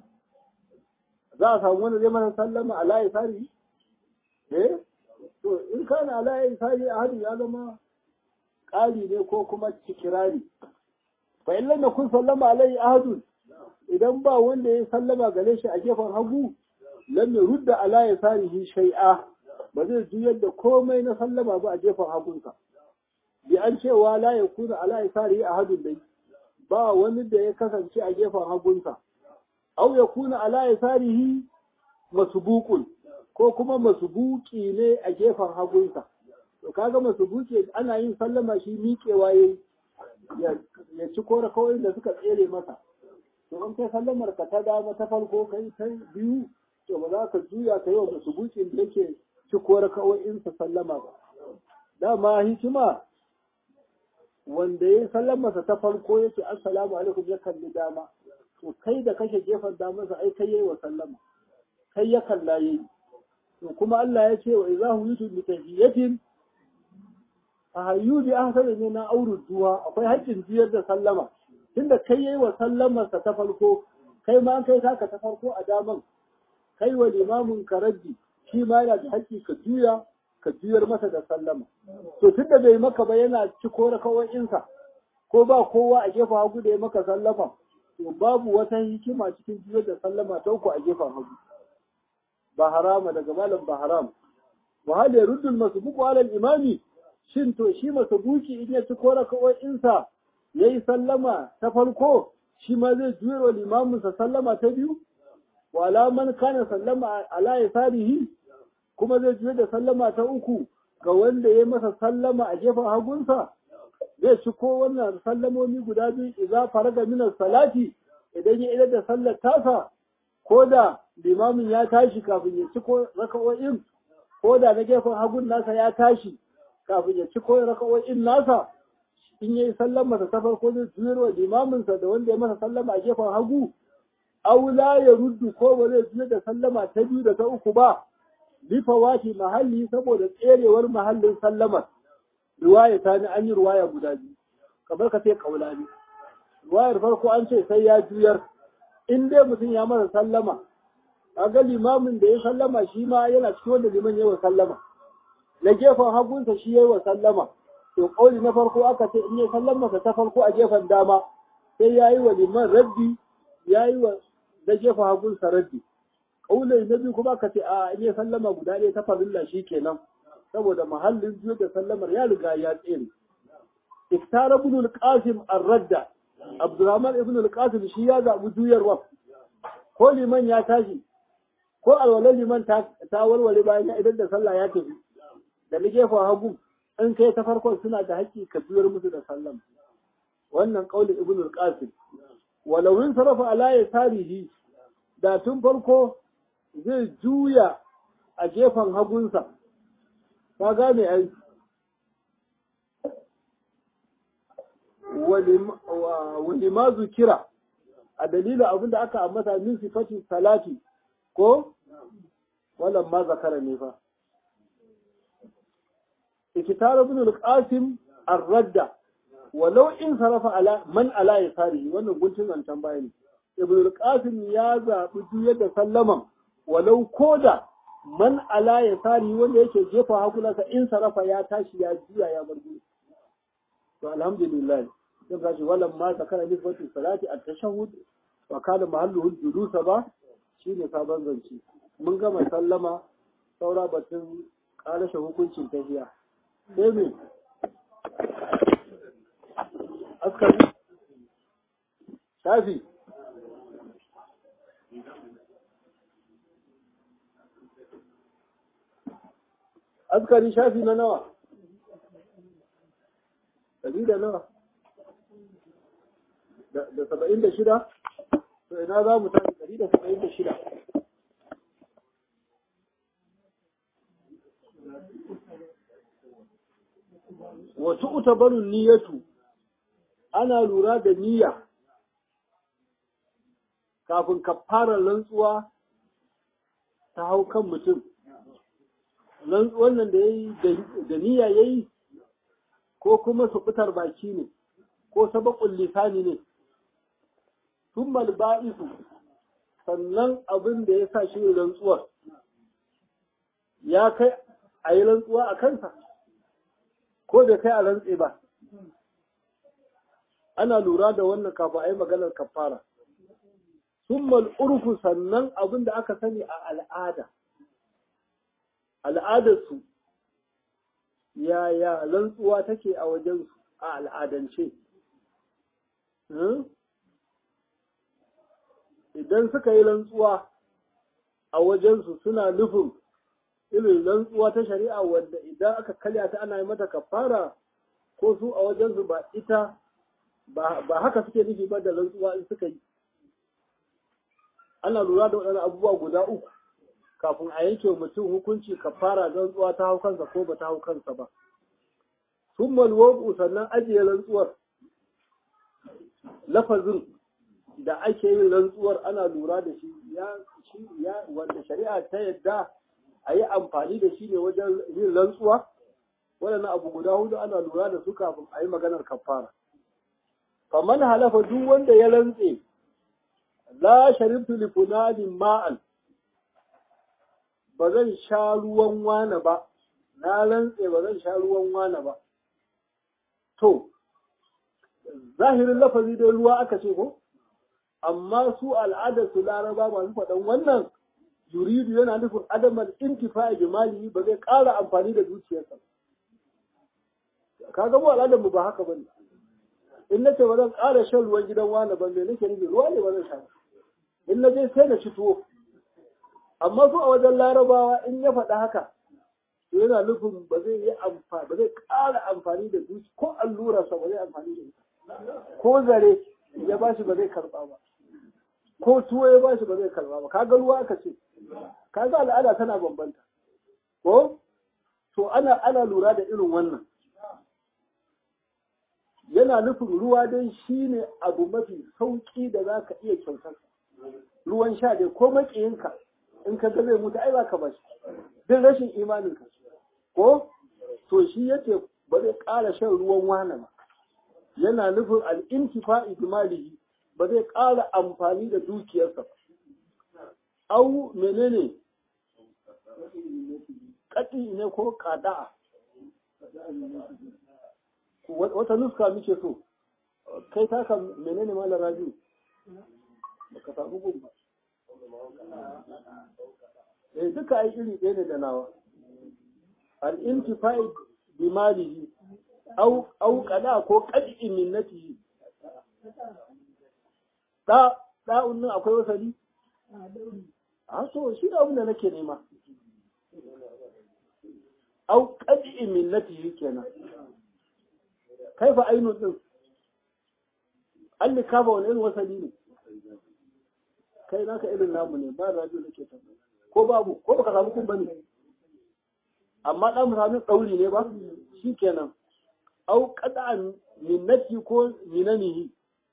za a samu wanda zai masa sallama ala yasari eh to in kana ala yasari ahadun ya zama ƙari ne ko kuma cikirari fa in lam yakun sallama alaihi ahadun idan ba wanda ya sallama gare shi a gefen hagu lam yurda ala yasarihi shay'a ba zai juyar da komai na sallama ba a gefen hagunsa bi an cewa la yakuna ala yasarihi ahadun dai ba wani da ya kasance a gefen hagunsa aw yakuna ala yasarihi masbuqun ko kuma masbuki ne a gefen hagunsa to kaga masbuki ana yin sallama shi miƙewa yayi ya ci kora kawai da suka tsere masa to in kai sallamar ka ta dama ta farko kai ta biyu to ba za ka juya ka yi wa masbukin da yake ciko raka'o'insa sallama ba dama hikima wanda ya sallamarsa ta farko ya ce assalamu alaikum ya kalli dama to kai da kake gefen damarsa ai kai yayi wa sallama kai ya kalla yayi to kuma Allah ya ce wa idza huyitu bi tahiyatin fa hayyu bi ahsani min auru duwa akwai haƙƙin jiyar da sallama tunda kai yayi wa sallamarsa ta farko kai ma kai taka ta farko a daman kai wa limamin karaddi shi ma yana da haƙƙi ka juya ka juyar masa da sallama to tunda bai maka ba yana ci ko rakawoyinsa ko ba kowa a gefen hagu da ya maka sallama to babu wata hikima cikin juyar da sallama ta uku a gefen hagu ba harama daga malam ba haram wa hal yaruddul masbuqu ala al-imami shin to shi masabuki in ya ci ko rakawoyinsa yayi sallama ta farko shi ma zai juyar wa limaminsa sallama ta biyu wala man kana sallama ala yasarihi kuma zai juya da sallama ta uku ga wanda ya masa sallama a gefen hagunsa zai ci ko wannan sallamomi guda biyu idza faraga min salati idan ya idar da sallar tasa ko da limamin ya tashi kafin ya ci ko raka'o'in ko da na gefen hagun nasa ya tashi kafin ya ci ko raka'o'in nasa in yayi sallama ta farko zai juyar wa limaminsa da wanda ya masa sallama a gefen hagu aula ya ruddu ko ba zai juyar da sallama ta biyu da ta uku ba bifawati mahalli saboda tserewar mahallin sallamar riwaya ta ni an yi riwaya guda biyu kamar ka ce kaula ne riwayar farko an ce sai ya juyar in dai mutum ya masa sallama kaga limamin da ya sallama shi ma yana cikin wanda liman ya wa sallama na gefen hagunsa shi ya yi wa sallama to kauli na farko aka ce in ya sallama ta farko a gefen dama sai ya yi wa liman raddi ya yi wa na gefen hagunsa raddi kaulai na biyu kuma ka ce a in ya sallama guda ɗaya ta farilla shi kenan saboda mahallin biyu da sallamar ya riga ya tsere iftara ibn al-qasim ar-radda abdurrahman ibn al-qasim shi ya zabi juyarwa ko liman ya tashi ko alwalan liman ta ta walwale bayan ya idan da sallah ya tafi da ni gefen hagu in kai ta farkon suna da haƙƙi ka juyar musu da sallama wannan kaulin ibn al-qasim walau in sarafa ala yasarihi da tun farko zai juya a gefen hagunsa, ka gane ai, wani ma zukira a dalilin abin da aka ambata min sifati salati ko wannan ma zakara ne fa. Ikitar ibn al-Qasim ar-radda walau in sarafa ala man ala yasarihi wannan guntun zancen bayani. Ibn al-Qasim ya zaɓi juyar da sallaman walau koda man ala ya sari wanda yake jefa hakunansa in sarafa ya tashi ya juya ya bar gudu to alhamdulillah sai ka ce walam ma zakara nisbatu salati at tashahhud wa kana mahalluhu julusa ba shine sabon zance mun gama sallama saura batun karashe hukuncin tahiya sai me askari shafi askari shafi na nawa ɗari da nawa da saba'in da shida to ina za mu tafi ɗari da saba'in da shida wasu utabarun niyyatu ana lura da niyya kafin ka fara rantsuwa ta hau kan mutum wannan da ya yi da niyya ya yi ko kuma su fitar baki ne ko sabakun lisani ne sun ba'isu sannan abin da ya sa shi rantsuwar ya kai a yi rantsuwa a kansa ko da kai a rantse ba ana lura da wannan kafin a yi maganar kafara sun urfu sannan abin da aka sani a al'ada al'adarsu yaya rantsuwa take a wajensu a al'adance idan suka yi rantsuwa a wajensu suna nufin irin rantsuwa ta shari'a wanda idan aka kalya ta ana yi mata kafara ko su a wajensu ba ita ba haka suke nufi ba da rantsuwa in suka yi ana lura da waɗannan abubuwa guda uku kafin a yanke mutum hukunci kafara rantsuwa ta hau kansa ko ba ta hau kansa ba thumma alwudu sannan ajiye rantsuwar lafazin da ake yin rantsuwar ana lura da shi ya shi ya wanda shari'a ta yadda a yi amfani da shi ne wajen yin rantsuwa waɗannan abu guda hudu ana lura da su kafin a yi maganar kafara faman halafa duk wanda ya rantse la sharibtu li fulalin ma'an ba zan sha ruwan wane ba na rantse ba zan sha ruwan wane ba to zahirin lafazi dai ruwa aka ce ko amma su al'adar su laraba masu faɗan wannan yuridu yana nufin adamar intifa jimali ba zai ƙara amfani da dukiyarsa ka ga mu al'adar mu ba haka bane in nace ba zan ƙara shan ruwan gidan wani ba me nake nufi ruwa ne ba zan sha in na je sai na ci tuwo amma su a wajen larabawa in ya faɗa haka to yana nufin ba zai yi amfani ba zai ƙara amfani da dukiya ko allurarsa ba zai amfani da ita ko zare ya bashi ba zai karɓa ba ko tuwo ya bashi ba zai karɓa ba kaga ruwa aka ce kaga al'ada tana bambanta ko to ana ana lura da irin wannan yana nufin ruwa dai shine abu mafi sauki da za ka iya kyautar ruwan sha dai ko maƙiyinka in ka ga zai mutu ai ba ka bashi duk rashin imaninka ko to shi yace ba zai ƙara shan ruwan wane ba yana nufin al'intifa'i bimalihi ba zai ƙara amfani da dukiyarsa ba. Au menene ƙaɗi ne ko ƙada'a. Wata nuska muke so, kai taka menene malar rabi? Baka samu gun ba. Eh duka ai iri ɗaya ne da nawa. Al'intifa'i bimalihi au au kada ko qad'i minnatihi da da'un nan akwai wasali a so shi da abin da nake nema au qad'i minnatihi kenan kaifa ainu din alli kafa wani irin wasali ne kai naka irin namu ne ba rajo nake tambaya ko babu ko baka samu kun bane amma dan mutanen dauri ne ba shikenan au qada minnati ko minanihi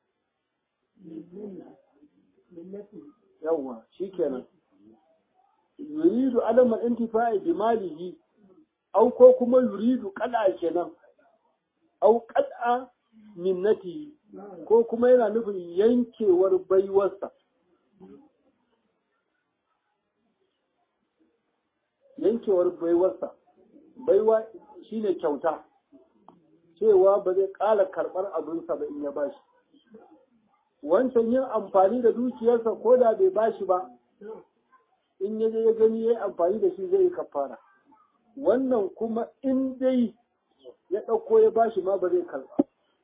yawa shikenan yuridu alama intifa'i bi malihi au ko kuma yuridu qada kenan au qada minnati ko kuma yana nufin yankewar baiwarsa yankewar baiwarsa baiwa shine kyauta cewa ba zai ƙara karɓar abinsa ba in ya bashi wancan yin amfani da dukiyarsa ko da bai bashi ba in ya je ya gani ya yi amfani da shi zai yi kafara wannan kuma in dai ya ɗauko ya bashi ma ba zai karɓa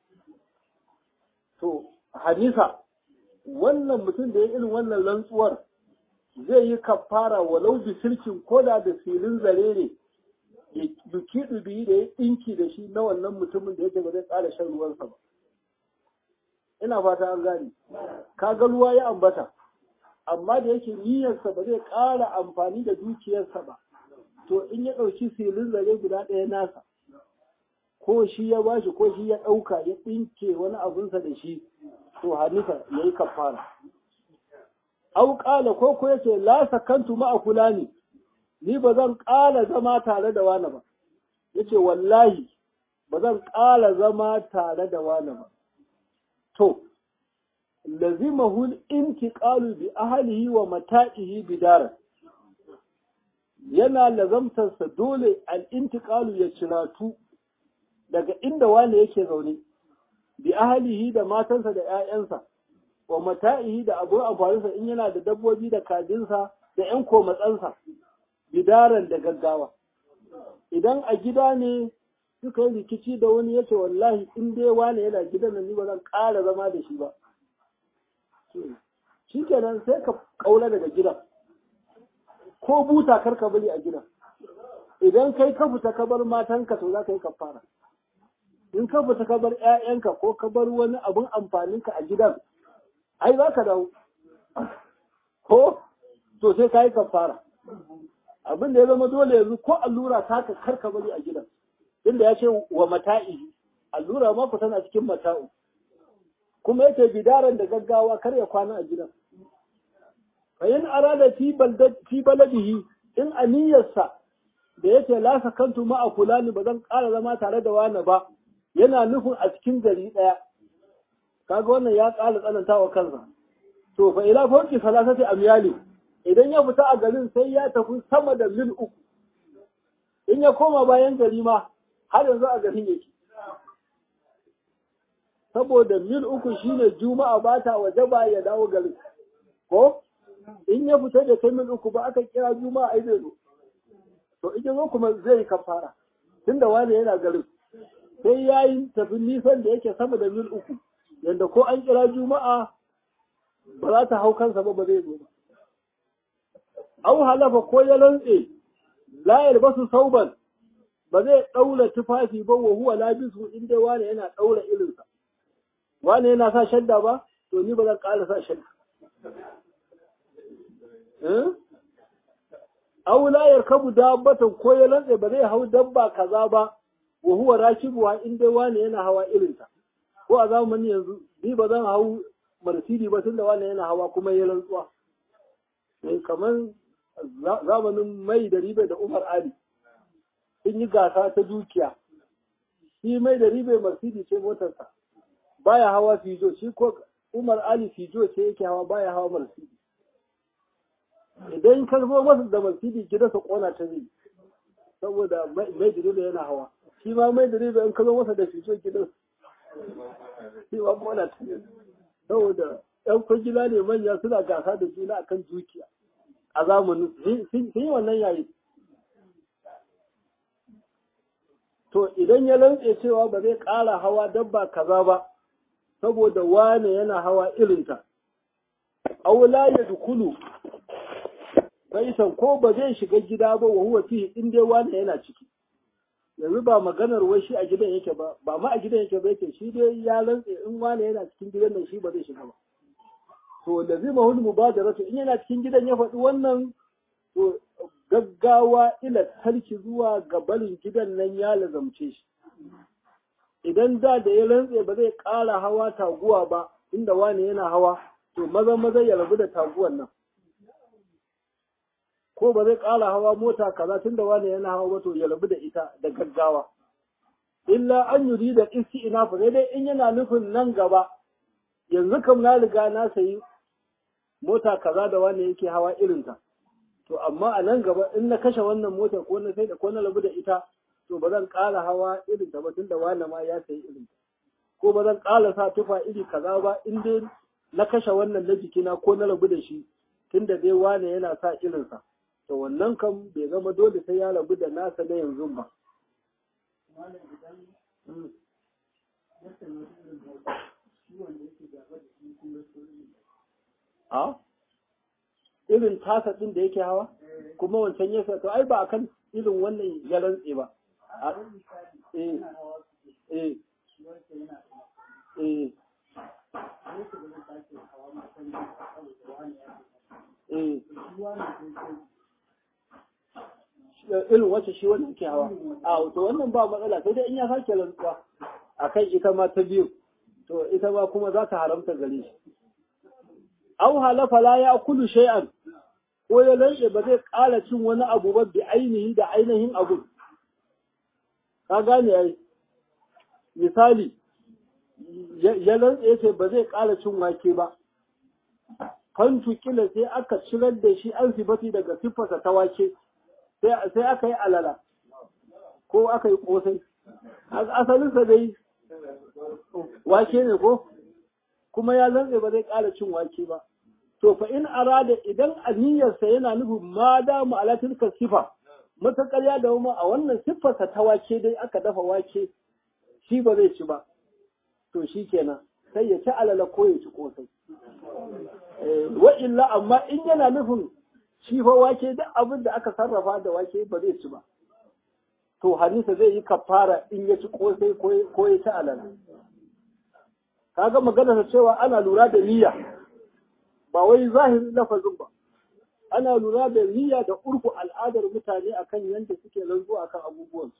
to hadisa wannan mutum da ya irin wannan rantsuwar zai yi kafara walau bi silkin ko da da filin zare ne ya duki ɗubi da ya ɗinki da shi na wannan mutumin da yake ba zai ƙara shan ruwansa ba ina fata an gane kaga ruwa ya ambata amma da yake niyyarsa ba zai ƙara amfani da dukiyarsa ba to in ya ɗauki filin zare guda ɗaya nasa ko shi ya bashi ko shi ya ɗauka ya ɗinke wani abunsa da shi to hanifa ya yi kafara au ƙala ko ko yace la sakantu ma'a fulani ni ba zan ƙala zama tare da wani ba yace wallahi ba zan ƙala zama tare da wani ba to lazimahu al-intiqalu bi ahlihi wa mata'ihi bidara yana lazamtarsa dole al-intiqalu ya ciratu daga inda wani yake zaune bi ahlihi da matansa da 'ya'yansa wa mata'ihi da abun amfaninsa in yana da dabbobi da kajinsa da 'yan komatsansa bidaran da gaggawa idan a gida ne suka yi rikici da wani yace wallahi in dai wani yana gidan nan ni ba zan ƙara zama da shi ba shikenan sai ka kaula daga gidan ko buta kar ka bari a gidan idan kai ka fita ka bar matanka to za ka yi kafara in ka fita ka bar 'ya'yanka ko ka bar wani abun amfaninka a gidan ai za ka dawo ko to sai ka yi kafara abin da ya zama dole yanzu ko allura ta ka karka bari a gidan inda ya ce wa mata'i allura ma ku tana cikin mata'u kuma yake bidaran da gaggawa kar ya kwana a gidan fa in arada fi balad fi baladihi in aniyarsa da yace la sakantu ma fulani ba zan ƙara zama tare da wani ba yana nufin a cikin gari ɗaya kaga wannan ya ƙara tsanantawa kansa to fa ila fawqi salasati amyali idan ya fita a garin sai ya tafi sama da mil uku in ya koma bayan gari ma har yanzu a garin yake saboda mil uku shine juma'a ba ta waje ba ya dawo garin ko in ya fita da kai mil uku ba aka kira juma'a ai zai zo to in ya zo kuma zai yi kafara tunda wani yana garin sai ya yi tafi nisan da yake sama da mil uku yadda ko an kira juma'a ba za ta hau kansa ba ba zai zo ba au halafa ko ya rantse la yalbasu sauban ba zai daura tufafi ba wa huwa labisu in dai wani yana daura irinsa wani yana sa shadda ba to ni ba zan ƙara sa shadda au la yarkabu dabbatan ko ya rantse ba zai hau dabba kaza ba wa huwa rakibuha in dai wani yana hawa irinta ko a zamanin yanzu ni ba zan hau marsidi ba tunda wani yana hawa kuma ya rantsuwa kamar zamanin mai da ribe da Umar Ali sun yi gasa ta dukiya shi mai da ribe Mercedes ce motarsa baya hawa Fijo shi ko Umar Ali Fijo ce yake hawa baya hawa Mercedes idan ka zo masa da Mercedes gidansa kona ta zai saboda mai da ribe yana hawa shi ma mai da ribe in ka zo masa da Fijo gidansa shi ma kona ta zai saboda ‘yan kwangila ne manya suna gasa da juna akan dukiya a zamanin sun yi wannan yayi. To idan ya rantse cewa ba zai ƙara hawa dabba kaza ba, saboda wane yana hawa irinta, aula ya dukulu, baisan ko ba zai shiga gida ba wa huwa fi in dai wane yana ciki. Yanzu ba maganar wai shi a gidan yake ba, ba ma a gidan yake ba yake shi dai ya rantse in wane yana cikin gidan nan shi ba zai shiga ba. to da zai mahul mubadaratu in yana cikin gidan ya faɗi wannan to gaggawa ila tarki zuwa ga barin gidan nan ya lazamce shi idan da da ya rantse ba zai ƙara hawa taguwa ba inda wani yana hawa to maza maza ya rabu da taguwan nan ko ba zai ƙara hawa mota kaza tunda wani yana hawa ba to ya rabu da ita da gaggawa illa an yuri da isti ina fa sai dai in yana nufin nan gaba yanzu kam na riga na sayi mota kaza da wani yake hawa irinta to amma a nan gaba in na kashe wannan mota ko na sai da ko na rabu da ita to ba zan ƙara hawa irinta ba tunda wani ma ya sayi irinta ko ba zan ƙara sa tufa iri kaza ba in dai na kashe wannan na jikina ko na rabu da shi tunda dai wani yana sa irinsa to wannan kam bai zama dole sai ya rabu da nasa na yanzu ba a irin tasa ɗin da yake hawa kuma wancan ya to ai ba akan irin wannan ya rantse ba eh eh eh irin wacce shi wannan ke hawa a to wannan ba matsala sai dai in ya sake rantsuwa akan ita ma ta biyu to ita ma kuma za ta haramta gare shi aw halafa la ya kulu shay'an ko ya lantse ba zai ƙara cin wani abu ba bi ainihi da ainihin abu ka gane ai misali ya lantse yace ba zai ƙara cin wake ba fantu kila sai aka cirar da shi an sifati daga siffarsa ta wake sai aka yi alala ko aka yi kosai asalinsa dai wake ne ko kuma ya zantse ba zai ƙara cin wake ba to fa in arada idan aniyarsa yana nufin ma da mu ala tilka sifa matakar ya dawo a wannan siffarsa ta wake dai aka dafa wake shi ba zai ci ba to shi kenan sai ya ci alala ko ya ci kosai wa illa amma in yana nufin shi fa wake duk abin da aka sarrafa da wake ba zai ci ba to hadisa zai yi kafara in ya ci kosai ko ya ci alala kaga magana ta cewa ana lura da niyya ba wai zahirin lafazin ba ana lura da niyya da urku al'adar mutane akan yadda suke rantsuwa akan abubuwansu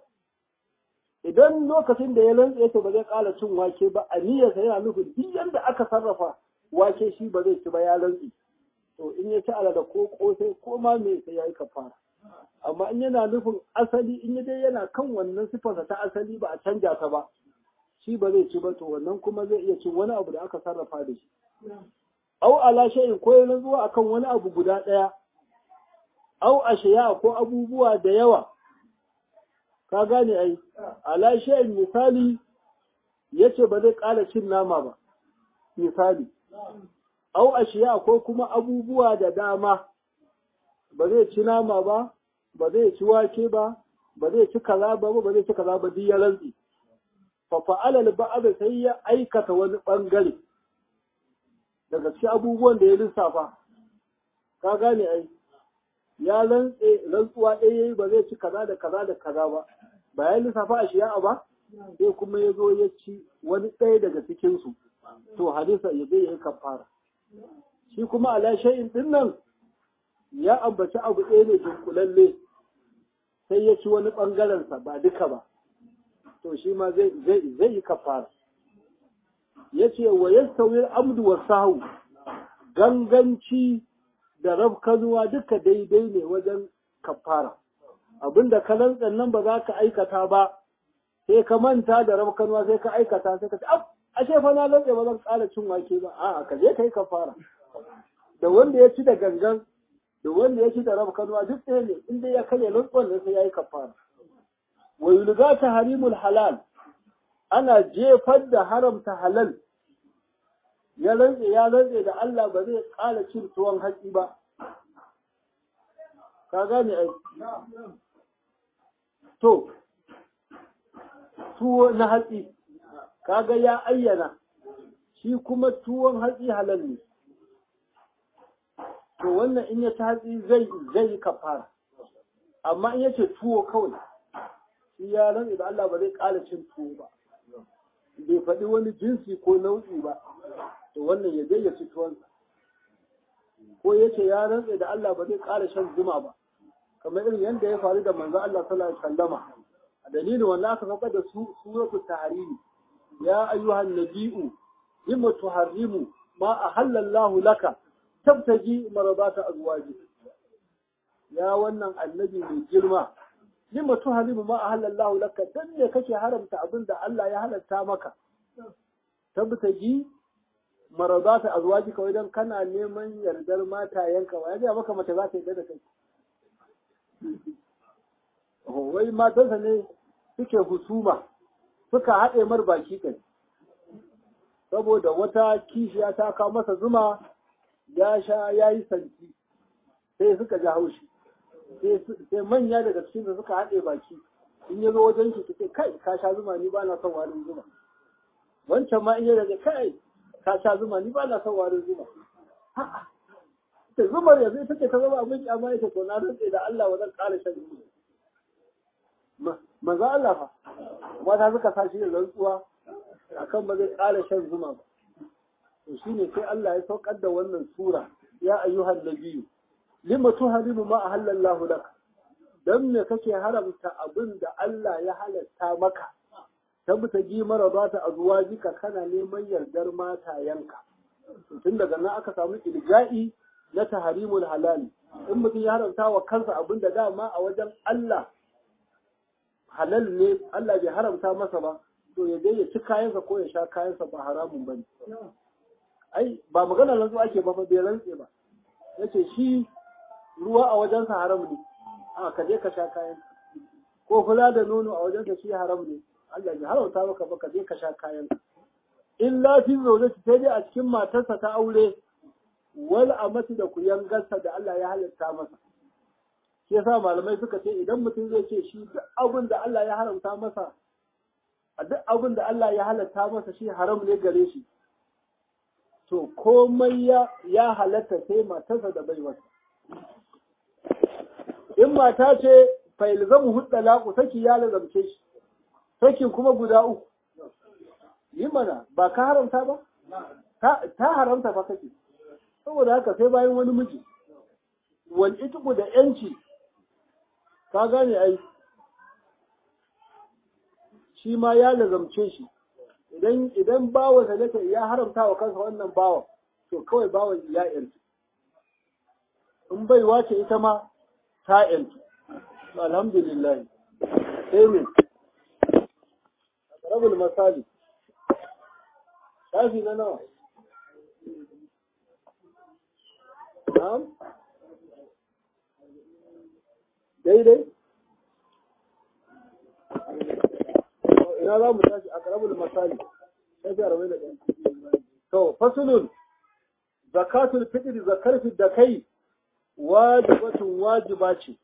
idan lokacin da ya rantse to ba zai ƙara cin wake ba a niyyarsa yana nufin duk yadda aka sarrafa wake shi ba zai ci ba ya rantse to in ya ci alada ko kosai ko ma me sai ya yi kafara amma in yana nufin asali in ya dai yana kan wannan sifarsa ta asali ba a canja ta ba shi ba zai ci ba to wannan kuma zai iya cin wani abu da aka sarrafa da shi au ala shay'in ko yana zuwa akan wani abu guda ɗaya au ashiya ko abubuwa da yawa ka gane ai ala shay'in misali yace ba zai ƙara cin nama ba misali au ashiya ko kuma abubuwa da dama ba zai ci nama ba ba zai ci wake ba ba zai ci kaza ba ba zai ci kaza ba duk ya rantsi fa fa'ala al sai ya aikata wani bangare daga cikin abubuwan da ya lissafa ka gane ai ya rantse rantsuwa ɗaya yayi ba zai ci kaza da kaza da kaza ba ba ya lissafa a shi'a ba sai kuma ya zo ya ci wani ɗaya daga cikin su to hadisa ya zai yi kafara shi kuma ala shay'in din nan ya ambaci abu ɗaya ne dunkulalle sai ya ci wani ɓangaren sa ba duka ba to shi ma zai zai zai yi kafara yace wa yastawi al-amdu wa sahu ganganci da rafkanuwa duka daidai ne wajen kafara abinda ka lantsan nan ba za ka aikata ba sai ka manta da rafkanuwa sai ka aikata sai ka ce ab ashe fa na lantsa ba zan ƙara cin wake ba a'a ka je kai kafara da wanda ya ci da gangan da wanda ya ci da rafkanuwa duk ɗaya ne inda ya karya lantsan ne sai ya yi kafara wa yulga harimul halal ana jefar da haramta halal ya rantse ya rantse da Allah ba zai ƙara cin tuwon haƙi ba ka gane ai to tuwo na hatsi kaga ya ayyana shi kuma tuwon hatsi halal ne to wannan in ya ci hatsi zai zai yi kafara amma in ya ce tuwo kawai shi ya rantse da Allah ba zai ƙara cin tuwo ba bai faɗi wani jinsi ko nau'i ba to wannan ya zai ya ci tuwansa ko ya ce ya rantse da Allah ba zai ƙara shan zuma ba kamar irin yadda ya faru da manzo Allah sallallahu alaihi wasallama a dalilin wannan aka faɗa da su suratul tahrimi ya ayyuhan nabiyyu lima tuharrimu ma ahalla Allah laka tabtaji maradata azwaji ya wannan annabi mai girma lima tuhalimu ma ahalla Allah laka dan ne kake haramta abin da Allah ya halatta maka tabtaji maradata azwaji kawai dan kana neman yardar matayenka wa ya ga maka mace za ta yarda da kai wai matansa ne suke husuma suka haɗe mar baki kai saboda wata kishiya ta kawo masa zuma ya sha ya yi santi sai suka ji haushi sai manya daga cikin da suka haɗe baki in ya zo wajen shi suke kai ka sha zuma ni ba na son warin zuma wancan ma in ya daga kai ka sha zuma ni ba na son warin zuma ta zumar yanzu ita ce ta zama abin kyama ita to na rantse da Allah ba zan ƙara shan zuma maza Allah fa mata suka sa shi da rantsuwa akan ba zai ƙara shan zuma ba to shine sai Allah ya saukar da wannan sura ya ayyuhan nabiyyu lima tuharimu ma ahallallahu lak dan me kake haramta abin da Allah ya halatta maka tabbata gi mara ba ta azwajika kana neman yardar matayanka tun daga nan aka samu ilja'i na taharimul halali in mutum ya haramta wa kansa abin da dama a wajen Allah halal ne Allah bai haramta masa ba to ya je ya ci kayansa ko ya sha kayansa ba haramun bane ai ba magana rantsu ake ba fa bai rantse ba yace shi ruwa a wajensa haram ne a ka je ka sha kayan ko kula da nono a wajensa shi haram ne Allah ya haramta maka ba ka je ka sha kayan illa fi zaujati sai dai a cikin matarsa ta aure wal amati da kuyangarsa da Allah ya halitta masa shi yasa malamai suka ce idan mutum zai ce shi duk abin da Allah ya haramta masa a duk abin da Allah ya halatta masa shi haram ne gare shi to komai ya ya halatta sai matarsa da baiwarsa in mata ce failzamu hudda laƙu saki ya lazamce shi sakin kuma guda uku yi mana ba ka haramta ba ta haramta fa kake saboda haka sai bayan wani miji wal itqu da yanci ka gane ai shi ma ya lazamce shi idan idan bawa zalata ya haramta wa kansa wannan bawa to kawai bawan ya yanci in bai wace ita ma ta yanci alhamdulillah sai me rabul masali shafi na nawa na'am daidai ina za mu tashi a karabul masali shafi arba'in da ɗaya to fasulun zakatul fitr zakar da kai wajibatun wajiba ce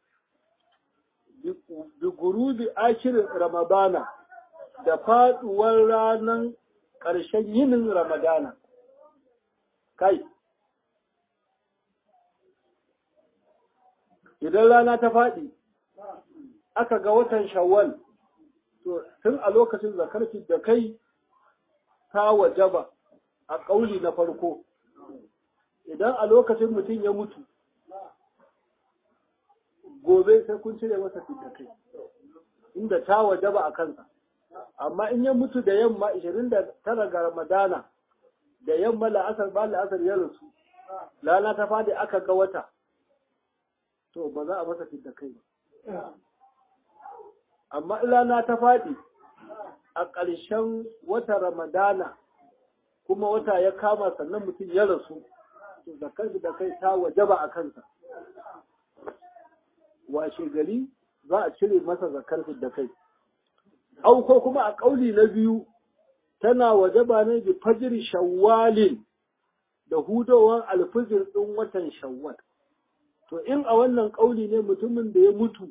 bi gurubi akirin ramadana da faduwar ranar ƙarshen yinin ramadana kai idan rana ta faɗi aka ga watan shawwal to tun a lokacin zakar da kai ta wajaba a ƙauli na farko idan a lokacin mutum ya mutu gobe sai kun cire masa da kai inda ta wajaba a kansa amma in ya mutu da yamma 29 ga ramadana da yamma la'asar ba la'asar ya rasu lana ta fadi aka ga wata to ba za a masa da kai ba amma ilana ta faɗi a ƙarshen wata ramadana kuma wata ya kama sannan mutum ya rasu to zakar da kai ta wajaba a kansa washe gari za a cire masa zakar da kai au ko kuma a ƙauli na biyu tana wajaba ne bi fajr shawwalin da hudowar alfijir ɗin watan shawwal to in a wannan ƙauli ne mutumin da ya mutu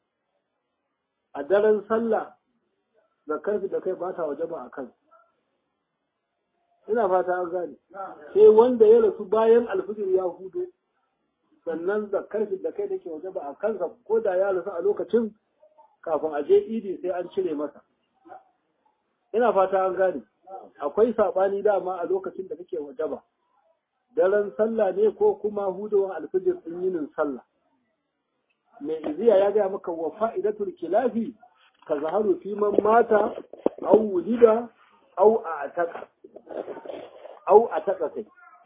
a daren sallah zakar da kai ba ta wajaba a kan ina fata an gane sai wanda ya rasu bayan alfijir ya hudo sannan zakar da kai da ke wajaba a kansa ko da ya rasu a lokacin kafin a je idi sai an cire masa ina fata an gane akwai saɓani dama a lokacin da kake wajaba daren sallah ne ko kuma hudowar alfijir ɗin yinin sallah mai iziya ya gaya maka wa fa'idatul kilafi ka zaharu fi man mata au wulida au a ataka au a taka kai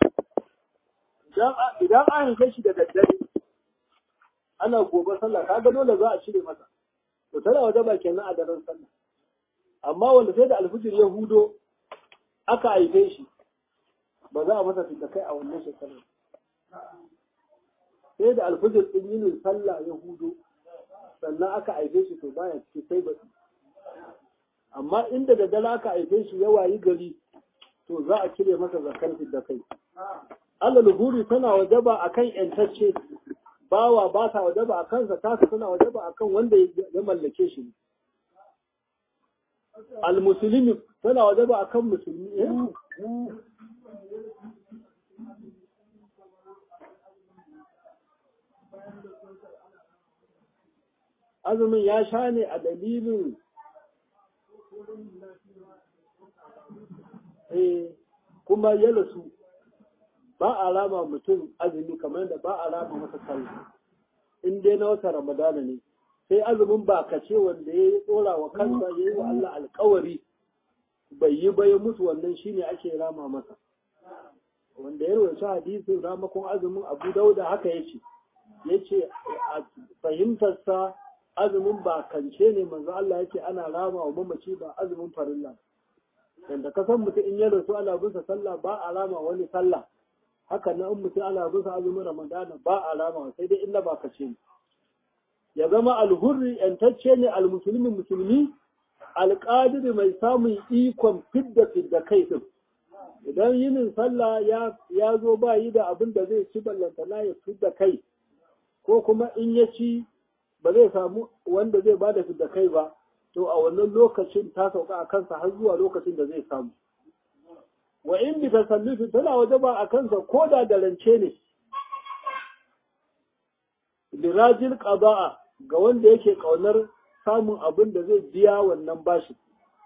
idan an haife shi da daddare ana gobe sallah kaga dole za a cire masa to tana waje ba kenan a daren sallah amma wanda sai da alfijir ya hudo aka haife shi ba za a masa fita kai a wannan shekarar sai da alfijir ɗin yinin sallah ya hudo sannan aka haife shi to baya ciki sai ba amma inda da dala aka haife shi ya wayi gari to za a cire masa zakar da kai alal huri tana wajaba akan yantacce bawa ba ta wajaba a kansa tasa tana wajaba akan wanda ya mallake shi al musulmi tana wajaba akan musulmi azumin ya sha ne a dalilin kuma ya rasu ba a rama mutum azumi kamar da ba a rama masa sallah in dai na wata ramadana ne sai azumin ba ka ce wanda ya yi tsora wa kansa ya yi wa Allah alkawari bai yi ba ya mutu wannan shine ake rama masa wanda ya rawaita hadisin ramakon azumin abu dauda haka ya ce ya ce a fahimtarsa azumin ba kance ne manzo Allah ya ce ana rama wa mamaci ba azumin farilla yanda ka san mutum in ya rasu ana bisa sallah ba a rama wani sallah haka na in mutum ana bisa azumin ramadana ba a rama sai dai illa ba kace ne ya zama alhurri yantacce ne almusulmi musulmi alƙadiri mai samun ikon fidda fidda kai din idan yinin sallah ya zo ba yi da abin da zai ci ballantana ya fidda kai ko kuma in ya ci ba zai samu wanda zai bada fidda kai ba to a wannan lokacin ta sauka a kansa har zuwa lokacin da zai samu wa in bi tasallufi tana waje ba a kansa ko da da rance ne lirajil qada'a ga wanda yake kaunar samun abin da zai biya wannan bashi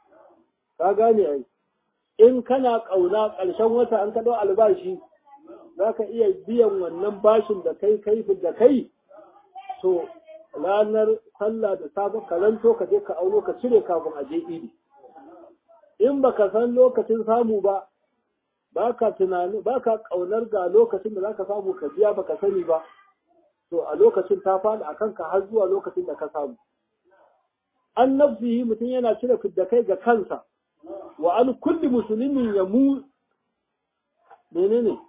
ka gane ai in kana kauna ƙarshen wata an kaɗau albashi za ka iya biyan wannan bashin da kai kai da kai to ranar sallah da safe karanto ka je ka auno ka cire kafin a je idi in baka san lokacin samu ba baka tunani baka kaunar ga lokacin da zaka samu ka biya baka sani ba to a lokacin ta faɗi a kanka har zuwa lokacin da ka samu an nafsihi mutum yana cire fidda kai ga kansa wa an kulli musulmin ya mu menene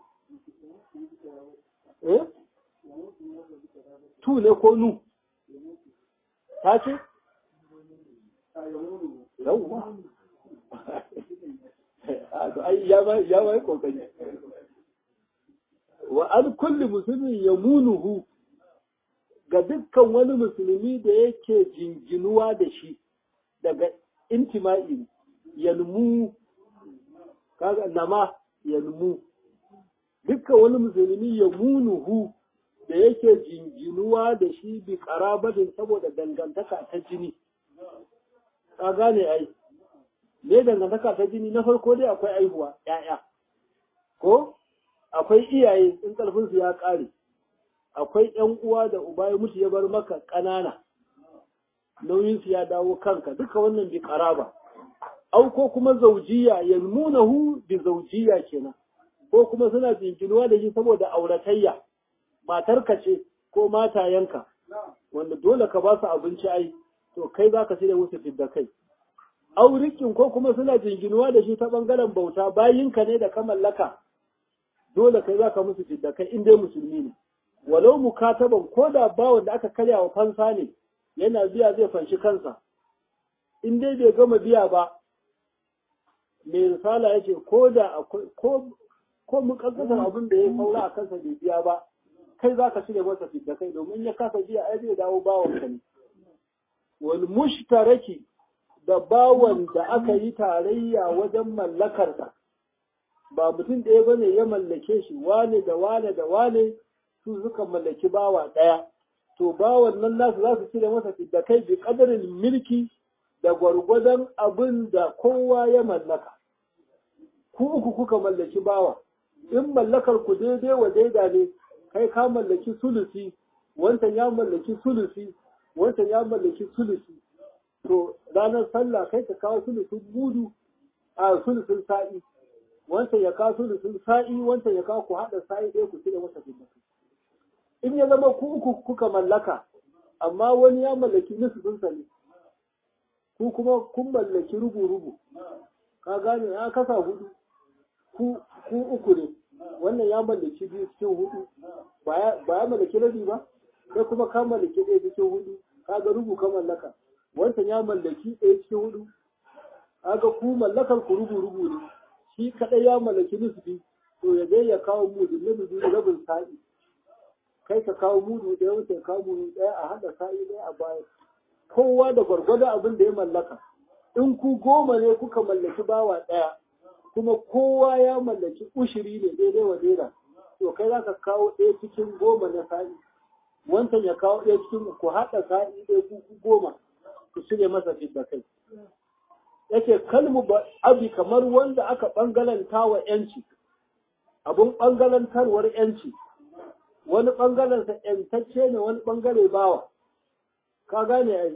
eh tu ne ko nu ta ce yawwa ya ba ya ba kokari wa an kulli musulmin ya munuhu ga dukkan wani musulmi da yake jinginuwa da shi daga intima'i yalmu kaga nama yalmu dukkan wani musulmi ya munuhu da yake jinginuwa da shi bi karabatin saboda dangantaka ta jini ka gane ai me dangantaka ta jini na farko dai akwai aihuwa ya'ya ko akwai iyaye in ƙarfinsu ya ƙare akwai ‘yan uwa da uba ya mutu ya bar maka ƙanana nauyinsu ya dawo kanka duka wannan bi ƙaraba au ko kuma zaujiya yalmunahu bi zaujiya kenan ko kuma suna jinkinuwa da shi saboda auratayya matarka ce ko matayenka wanda dole ka ba su abinci ai to kai za ka shirya musu fidda kai aurikin ko kuma suna jinginuwa da shi ta bangaren bauta bayinka ne da ka mallaka dole kai za ka musu fidda kai in dai musulmi ne walau mukataban ko da bawan da aka karya wa fansa ne yana biya zai fanshi kansa in dai bai gama biya ba mai risala ya ce ko da akwai ko ko mukaddasar abin da ya saura a kansa bai biya ba kai za ka shirya masa fidda kai domin ya kasa biya ai zai dawo bawan ka ne wal mushtaraki da bawan da aka yi tarayya wajen mallakarsa ba mutum ɗaya bane ya mallake shi wane da wane da wane su suka mallaki bawa ɗaya to bawan nan nasu za su cire masa fidda kai bi kadarin milki da gwargwadon abin da kowa ya mallaka ku uku kuka mallaki bawa in mallakar ku daidai wa daida ne kai ka mallaki sulusi wancan ya mallaki sulusi wancan ya mallaki sulusi to ranar sallah kai ka kawo sulusun mudu a sulusun sa'i wancan ya kawo sulusun sa'i wancan ya kawo ku haɗa sa'i ɗaya ku cire masa fidda in ya zama ku uku kuka mallaka amma wani ya mallaki nisufin sa ne ku kuma kun mallaki rubu-rubu ka gane ya kasa hudu ku uku ne wannan ya mallaki biyu cikin hudu ba ya mallaki rabi ba kai kuma ka mallaki ɗaya cikin hudu kaga rubu ka mallaka wancan ya mallaki ɗaya cikin hudu kaga ku mallakar ku rubu-rubu ne shi kaɗai ya mallaki nisfi to ya dai ya kawo mudu na mudu rabin sa'i kai ka kawo mudu ɗaya wuce ya kawo mudu ɗaya a haɗa sa'i ɗaya a baya kowa da gwargwado abin da ya mallaka in ku goma ne kuka mallaki bawa ɗaya kuma kowa ya mallaki ushiri ne daidai wa daida to kai za ka kawo ɗaya cikin goma na sa'i wancan ya kawo ɗaya cikin ku haɗa sa'i ɗaya ku goma ku shirya masa fidda kai yake kalmu ba abi kamar wanda aka ɓangalanta wa ‘yanci abun ɓangalantarwar ‘yanci wani ɓangarensa ‘yantacce ne wani ɓangare bawa ka gane ai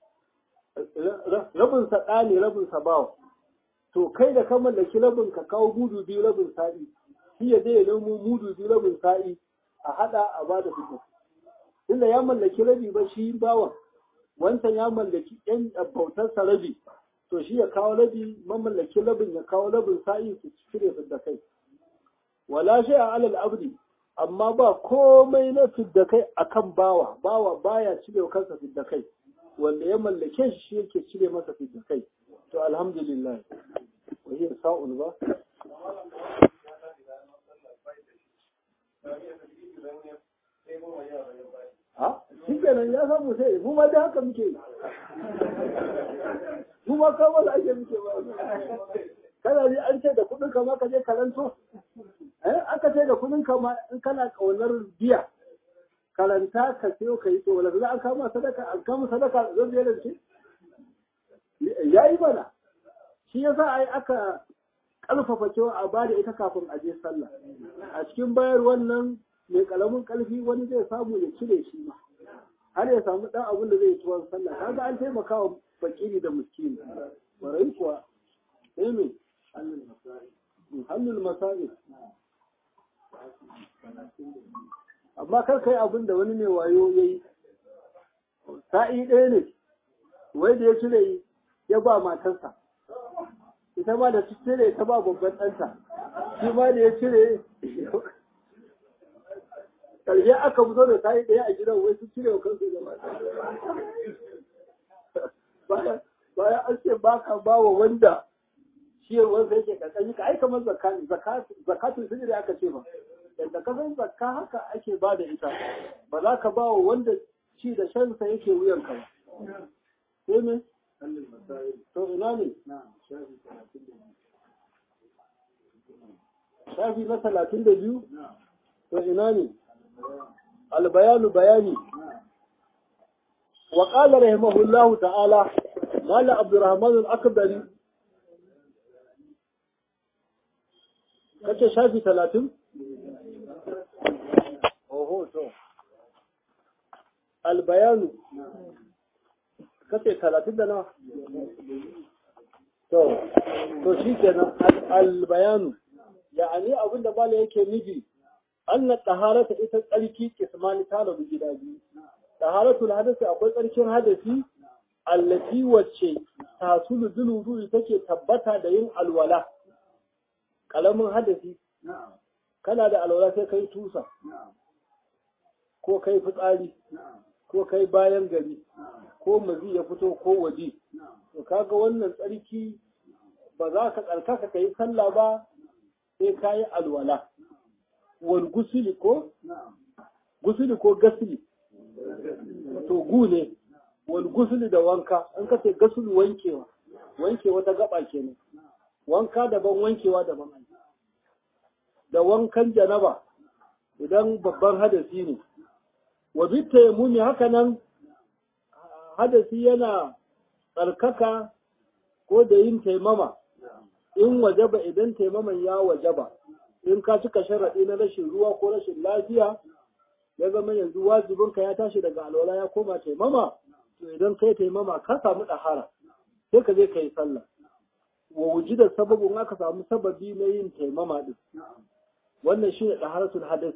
rabinsa ɗa ne rabinsa bawa to kai da ka mallaki rabin ka kawo mudu biyu rabin sa'i shi ya zai nemo mudu biyu rabin sa'i a haɗa a ba da fito tunda ya mallaki rabi ba shi bawan wancan ya mallaki ‘yan bautarsa rabi to shi ya kawo rabi mamallaki rabin ya kawo rabin sa'i su cire da kai wala shi a alal abdi amma ba komai na fidda kai akan bawa bawa baya cire kansa fidda kai wanda ya mallake shi shi yake cire masa fidda kai to alhamdulillah wahiyar sa'ul ba ha shi kenan ya samu sai mu ma da haka muke mu ma kawo da ake muke ba kana ji an ce da kudin ka ma ka je karanto eh aka ce da kudin ka ma in kana kaunar biya karanta ka sayo ka yi to wala za an kama sadaka an kama sadaka zan zai rance yayi mana shi yasa ai aka ƙarfafa cewa a bada ita kafin a je sallah a cikin bayar wannan mai kalamin ƙarfi wani zai samu ya cire shi ma har ya samu ɗan abin da zai tuwon sallah kaga an taimaka wa fakiri da miskini barai kuwa sai me hannun masa'il amma kar kai abin da wani mai wayo ya yi sa'i ɗaya ne wai da ya cire ya ba matarsa ita ma da su cire ta ba babban ɗanta shi ma da ya cire ƙarshe aka fito da sa'i ɗaya a gidan wai su cire wa kansu da mata bayan an ce ba ka ba wa wanda ciyarwarsa yake ƙarƙashi ka aika man zakatun sirri da aka ce ba yadda ka san zakka haka ake ba da ita ba za ka ba wa wanda ci da shansa yake wuyanka ba sai me to ina ne shafi na talatin da biyu to ina ne albayanu bayani wa qala rahimahullahu ta'ala mala abdurrahman al-akbari kace shafi talatin oho to albayanu kace talatin da nawa to to shi kenan albayanu ya'ani abinda bala yake nufi anna taharata ita tsarki kismani ta rabu gida biyu taharatul hadasi akwai tsarkin hadasi allati wacce tasulu duluru take tabbata da yin alwala kalamin hadasi kana da alwala sai kai tusa ko kai fitsari ko kai bayan gari ko mazi ya fito ko waje to kaga wannan tsarki ba za ka tsarkaka ka yi sallah ba sai ka yi alwala wal gusuli ko gusuli ko gasili to gu ne wal gusuli da wanka an ka ce gasulu wankewa wankewa ta gaba kenan wanka daban wankewa daban da wankan janaba idan babban hadasi ne wa bitta ya muni haka nan hadasi yana tsarkaka ko da yin taimama in wajaba idan taimaman ya wajaba in ka cika sharaɗi na rashin ruwa ko rashin lafiya ya zama yanzu wajibinka ya tashi daga alwala ya koma taimama to idan kai taimama ka samu ɗahara sai ka je ka yi sallah wa wujidar sababin aka samu sababi na yin taimama din wannan shi ne ɗaharatul hadas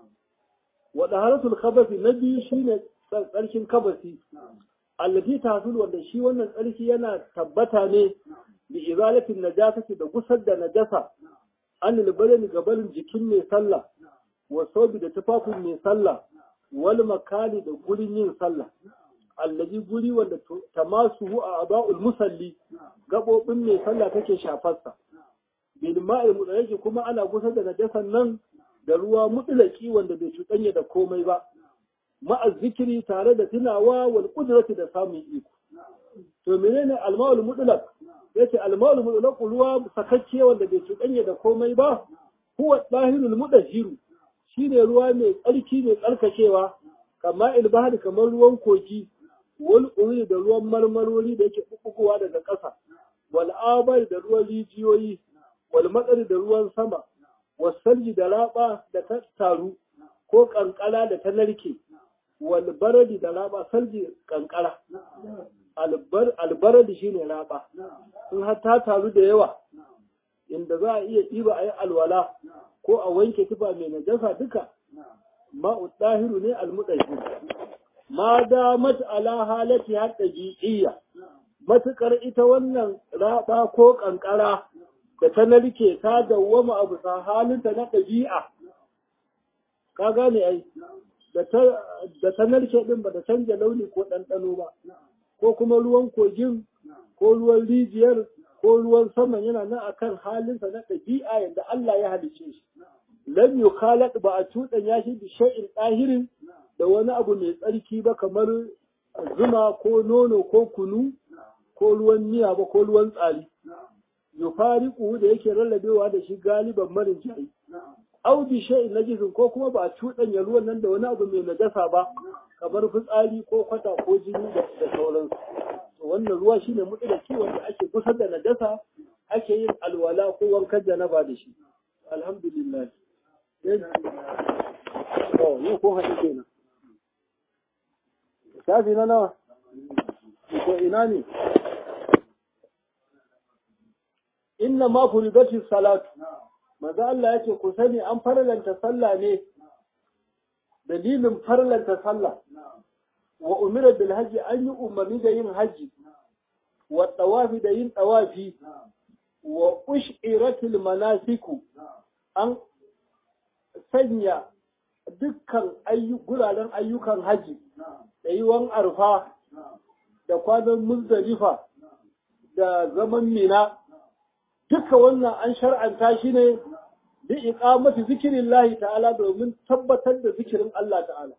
wa ɗaharatul kabasi na biyu shi ne tsarkin kabasi allati tahsul wanda shi wannan tsarki yana tabbata ne bi izalatin najasati da gusar da najasa an libalani gabarin jikin mai sallah wa sobi da tufafin mai sallah wal makani da gurin yin sallah allazi guri wanda tamasuhu a aba'ul musalli gabobin mai sallah take shafarsa bil ma'il mudaraki kuma ana gusar da najasan nan da ruwa mutlaki wanda bai cuɗanya da komai ba ma'a zikiri tare da tunawa wal qudrati da samun iko to menene alma'ul mutlaq yace alma'ul mutlaq ruwa sakacce wanda bai cuɗanya da komai ba huwa dahirul mudahhiru shine ruwa mai tsarki mai tsarkakewa kama ilbahar kamar ruwan kogi wal uri da ruwan marmarori da yake bubbugowa daga ƙasa wal abai da ruwan rijiyoyi wal matsari da ruwan sama wasalji da raba da ta taru ko kankara da ta narke wal baradi da raba salji kankara albaradi shine raba in har ta taru da yawa inda za a iya ɗiba a yi alwala ko a wanke tufa mai najasa duka ma'u ɗahiru ne almuɗahi ma damat ala halati har ɗabi'iyya matuƙar ita wannan raba ko ƙanƙara da ta narke ta dawwama abu sa halinta na ɗabi'a ka gane ai da ta narke ɗin ba ta canja launi ko ɗanɗano ba ko kuma ruwan kogin ko ruwan rijiyar ko ruwan saman yana nan akan halinsa na ɗabi'a yadda Allah ya halice shi lam yukhalat ba a cuɗanya shi bi shay'in ɗahirin da wani abu mai tsarki ba kamar zuma ko nono ko kunu ko ruwan miya ba ko ruwan tsari yufariqu da yake rarrabewa da shi galiban marin jari au bi shay'in najisin ko kuma ba a cuɗanya ruwan nan da wani abu mai najasa ba kamar fitsari ko kwata ko jini da sauransu wannan ruwa shine mutlaki wanda ake kusa da najasa ake yin alwala ko wankan janaba da shi alhamdulillah to yau ko haɗu kenan shafi na nawa ko ina ne inna ma furidati salatu maza Allah yace ku sani an farlanta sallah ne dalilin farlanta sallah wa umira bil hajji an yi umarni da yin haji wa tawafi da yin tawafi wa ushiratil manasiku an sanya dukkan guraren ayyukan haji da yiwon arfa da kwanan muzdalifa da zaman mina duka wannan an shar'anta shi ne bi iqamati zikrillahi ta'ala domin tabbatar da zikirin Allah ta'ala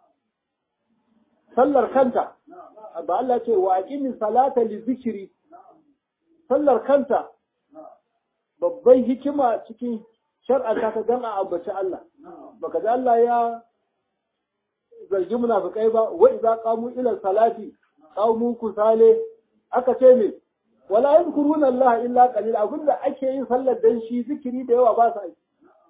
sallar kanta ba Allah ce wa aqimi salata li zikri sallar kanta babban hikima cikin shar'anta ta dan a ambaci Allah baka da Allah ya zargi munafikai ba wa idza qamu ila salati qamu kusale aka ce me wala yadhkuruna Allah illa qalil abinda ake yin sallar dan shi zikiri da yawa ba sa yi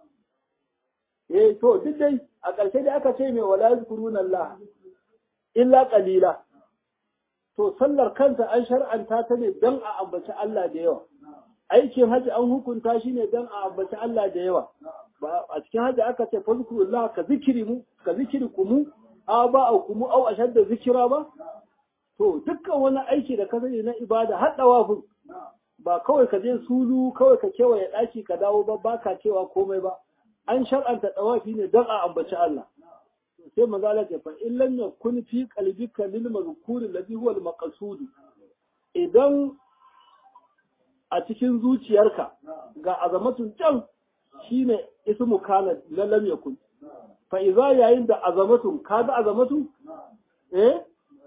eh to duk dai a ƙarshe dai aka ce me wala yadhkuruna Allah illa qalila to sallar kanta an shar'anta ta ne dan a ambaci Allah da yawa aikin haji an hukunta shi ne dan a ambaci Allah da yawa ba a cikin haji aka ce fazkurullah ka zikiri mu ka zikiri kumu a ba a kumu au ashadda zikira ba to dukkan wani aiki da ka sani na ibada har dawafin ba kawai ka je sulu kawai ka kewaye ɗaki ka dawo ba ba ka cewa komai ba an shar'anta dawafi ne don a ambaci Allah sai maza Allah ce fa in lam yakun fi qalbika lil mazkuri alladhi huwa al maqsud idan a cikin zuciyarka ga azamatun can shine ismu kana na lam yakun fa idza yayin da azamatun ka ga azamatu eh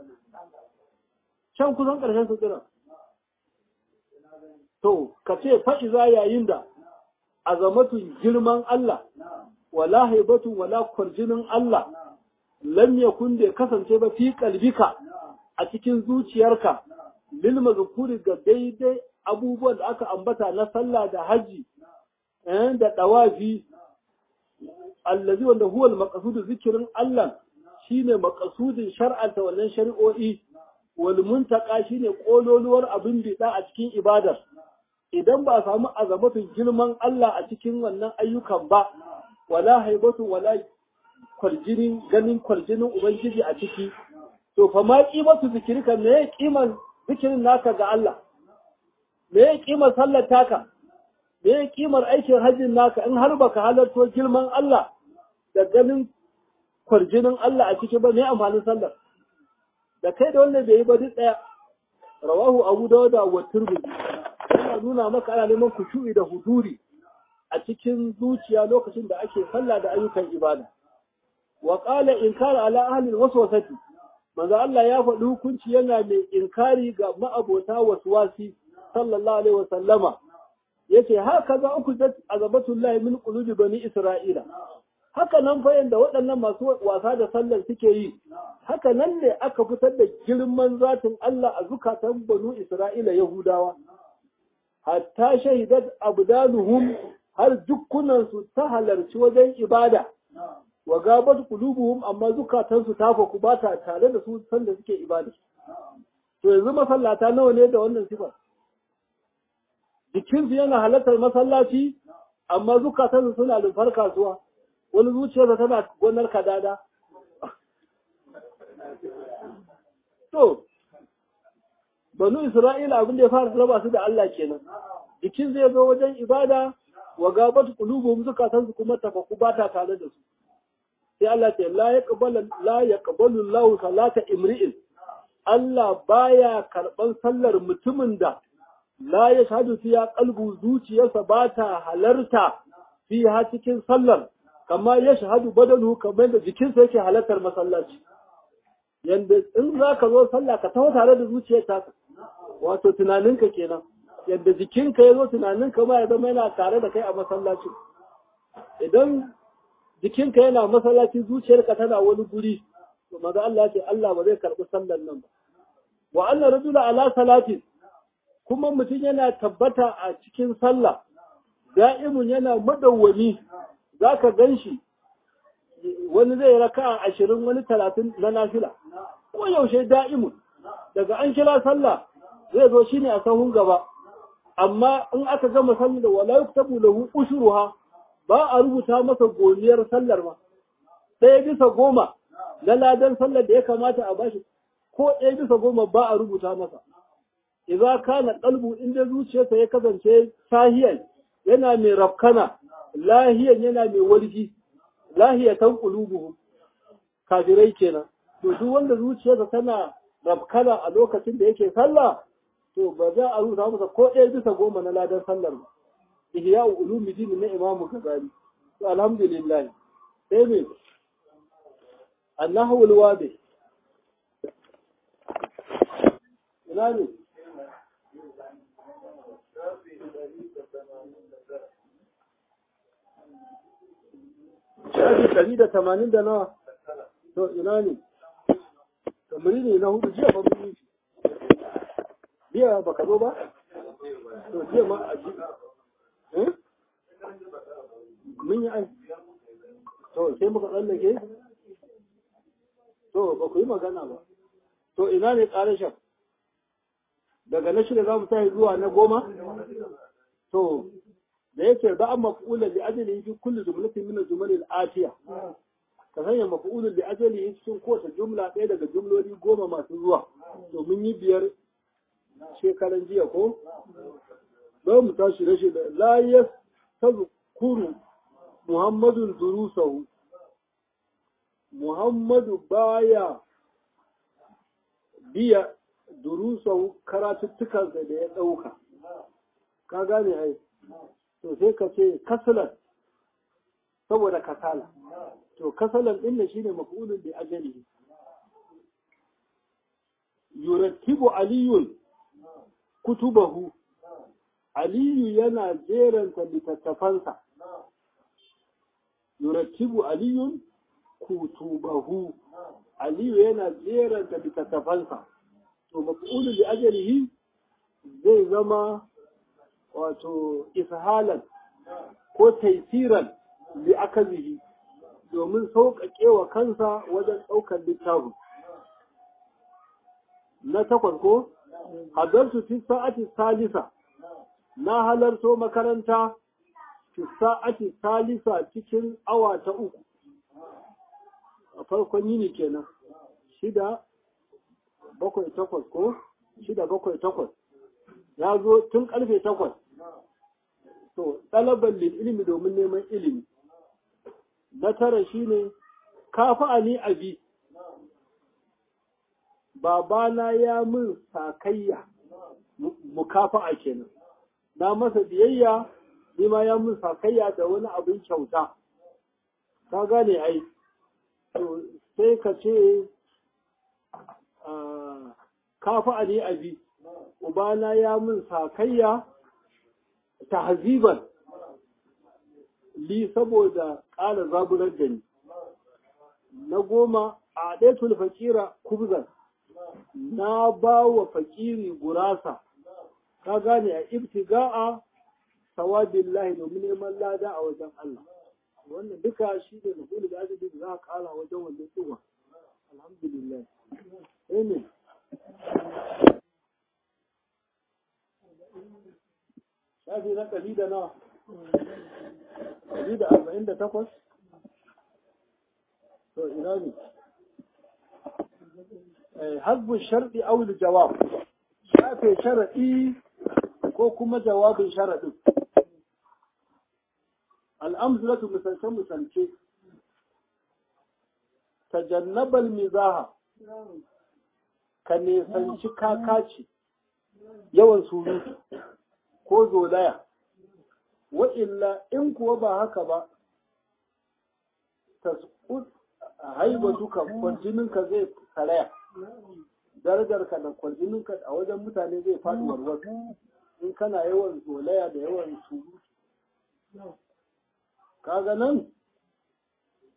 can kusan ƙarshen sutura. To, ka ce fa'iza yayin da azamatun girman Allah, wala haibatun wala kwarjinin Allah, lam yakun da kasance ba fi kalbika a cikin zuciyarka, lil mazkuri ga daidai abubuwan da aka ambata na sallah da haji, da ɗawafi, allazi wanda huwal makasudu zikirin Allah shine makasudin shar'anta wannan shari'o'i wal muntaka shine kololuwar abin bida a cikin ibadar idan ba a samu azamatun girman Allah a cikin wannan ayyukan ba wala haibatu wala kwarjinin ganin kwarjinin ubangiji a ciki to fa ma qimatu zikrika me ya kiman zikirin naka ga Allah me ya kimar sallar taka me ya kimar aikin hajjin naka in har baka halarto girman Allah da ganin kwarjinin Allah a ciki ba me amfanin sallar da kai da wanda bai yi ba duk ɗaya rawahu abu dawuda wa turmudi yana nuna maka ana neman kushu'i da huduri a cikin zuciya lokacin da ake sallah da ayyukan ibada wa qala inkar ala ahli alwaswasati manzo Allah ya faɗi hukunci yana mai inkari ga ma'abota waswasi sallallahu alaihi wasallama yace haka za uku da azabatullahi min qulubi bani isra'ila haka nan fa yanda waɗannan masu wasa da sallar suke yi haka nan ne aka fitar da girman zatin Allah a zukatan banu Isra'ila Yahudawa hatta shahidat abdanuhum har dukkunan su ta halarci wajen ibada wa gabat qulubuhum amma zukatan su ta faku ba ta tare da su sanda suke ibada to yanzu masallata nawa ne da wannan sifar jikinsu yana halartar masallaci amma zukatan su suna lumfar kasuwa wani zuciyarsa tana gonar kadada. To, banu Isra'ila abin da ya fara raba su da Allah kenan. Jikin zai zo wajen ibada wa gabatu qulubuhum zukatansu kuma tafaku ba ta tare da su. Sai Allah ce la yaqbalu la yaqbalu Allahu salata imri'in. Allah baya karban sallar mutumin da la ya shahadu fiya qalbu zuciyarsa ba ta halarta fiha cikin sallar kama ya shahadu badalu kamar da jikinsa yake halartar masallaci yanda in za ka zo sallah ka taho tare da zuciyar ta wato tunaninka kenan yadda jikinka ya zo tunaninka ma ya zama yana tare da kai a masallaci idan jikinka yana masallaci zuciyarka tana wani guri to maza Allah ce Allah ba zai karɓi sallar nan ba wa anna rajula ala salatin kuma mutum yana tabbata a cikin sallah da'imun yana madawwami za ka gan shi wani zai raka ashirin wani talatin na nafila ko yaushe da'imun daga an kira sallah zai zo shine a sahun gaba amma in aka gama sallah da wala yuktabu lahu ushruha ba a rubuta masa goniyar sallar ma ɗaya bisa goma na ladan sallar da ya kamata a bashi ko ɗaya bisa goma ba a rubuta masa idza kana qalbu inda zuciyarsa ya kasance sahiyan yana mai rafkana lahiyan yana mai walgi lahiyatan qulubuhum kafirai kenan to duk wanda zuciyarsa tana rafkana a lokacin da yake sallah to ba za a rubuta masa ko ɗaya bisa goma na ladan sallar ba ihya ulumuddin na imamu gazali to alhamdulillah sai me annahu alwabi ina ne shafi ɗari da tamanin da nawa to ina ne kamar ne na hudu jiya ba mun yi jiya ba ka zo ba to jiya ma a ji mun yi ai to sai muka tsallake to ba ku yi magana ba to ina ne ƙarashin daga na shida za mu tashi zuwa na goma to da yake ba a maf'ulan li ajali fi kulli jumlatin min al-jumal al-atiya ka sanya maf'ulan li ajali cikin kowace jumla ɗaya daga jumloli goma masu zuwa to mun yi biyar shekaran jiya ko ba mu tashi rashi da la yastazkuru muhammadun durusahu muhammadu baya biya durusahu karatuttukansa da ya ɗauka ka gane ai to sai ka ce kasalan saboda kasala to kasalan din ne shine maf'ulun bi ajali yurattibu aliyun kutubahu aliyu yana jeranta littattafansa yurattibu aliyun kutubahu aliyu yana jeranta littattafansa to maf'ulun bi ajalihi zai zama wato ishalan ko taisiran li akazihi domin sauƙaƙe wa kansa wajen ɗaukar littafin na takwas ko hadartu fi sa'ati salisa na halarto makaranta fi sa'ati salisa cikin awa ta uku a farkon yini kenan shida bakwai takwas ko shida bakwai takwas ya zo tun karfe takwas to ɗalaban lil ilimi domin neman ilimi na tara shine kafa ni abi babana ya min sakayya mukafa'a kenan na masa biyayya ni ma ya min sakayya da wani abin kyauta ka gane ai to sai ka ce kafa ni abi ubana ya min sakayya tahziban li saboda ƙara zaburar da ni na goma a ɗaitul fakira kubzan na ba wa fakiri gurasa ka gane a ibtiga'a sawabillahi domin neman lada a wajen Allah wannan duka shi ne nufuli da ajabi da za a ƙara wajen wannan tsuwa alhamdulillah amen shafi na ɗari da nawa ɗari da arba'in da takwas to ina ne hasbun sharɗi aul jawab shafe sharaɗi ko kuma jawabin sharaɗin al'amzulatu misalce misalce tajannabal mizaha ka nesanci kakaci yawan surutu ko zolaya wa'illa in kuwa ba haka ba ta haibatuka kwarjininka zai karaya darajarka da kwarjininka a wajen mutane zai faɗi warwar in kana yawan zolaya da yawan surutu kaga nan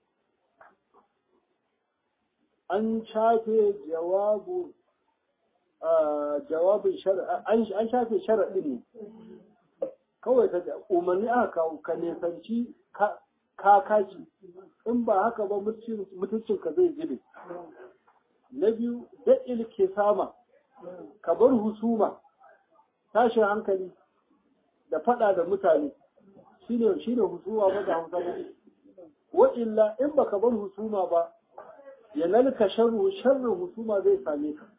an shafe jawabu jawabin an shafe sharaɗin ne kawai ta umarni aka kawo ka nesanci kakaci in ba haka ba mutuncinka zai zube na biyu daɗil ke sama ka bar husuma tashin hankali da faɗa da mutane shine shine husuma ba da hausa ba wa illa in baka bar husuma ba ya nalka sharru sharrin husuma zai same ka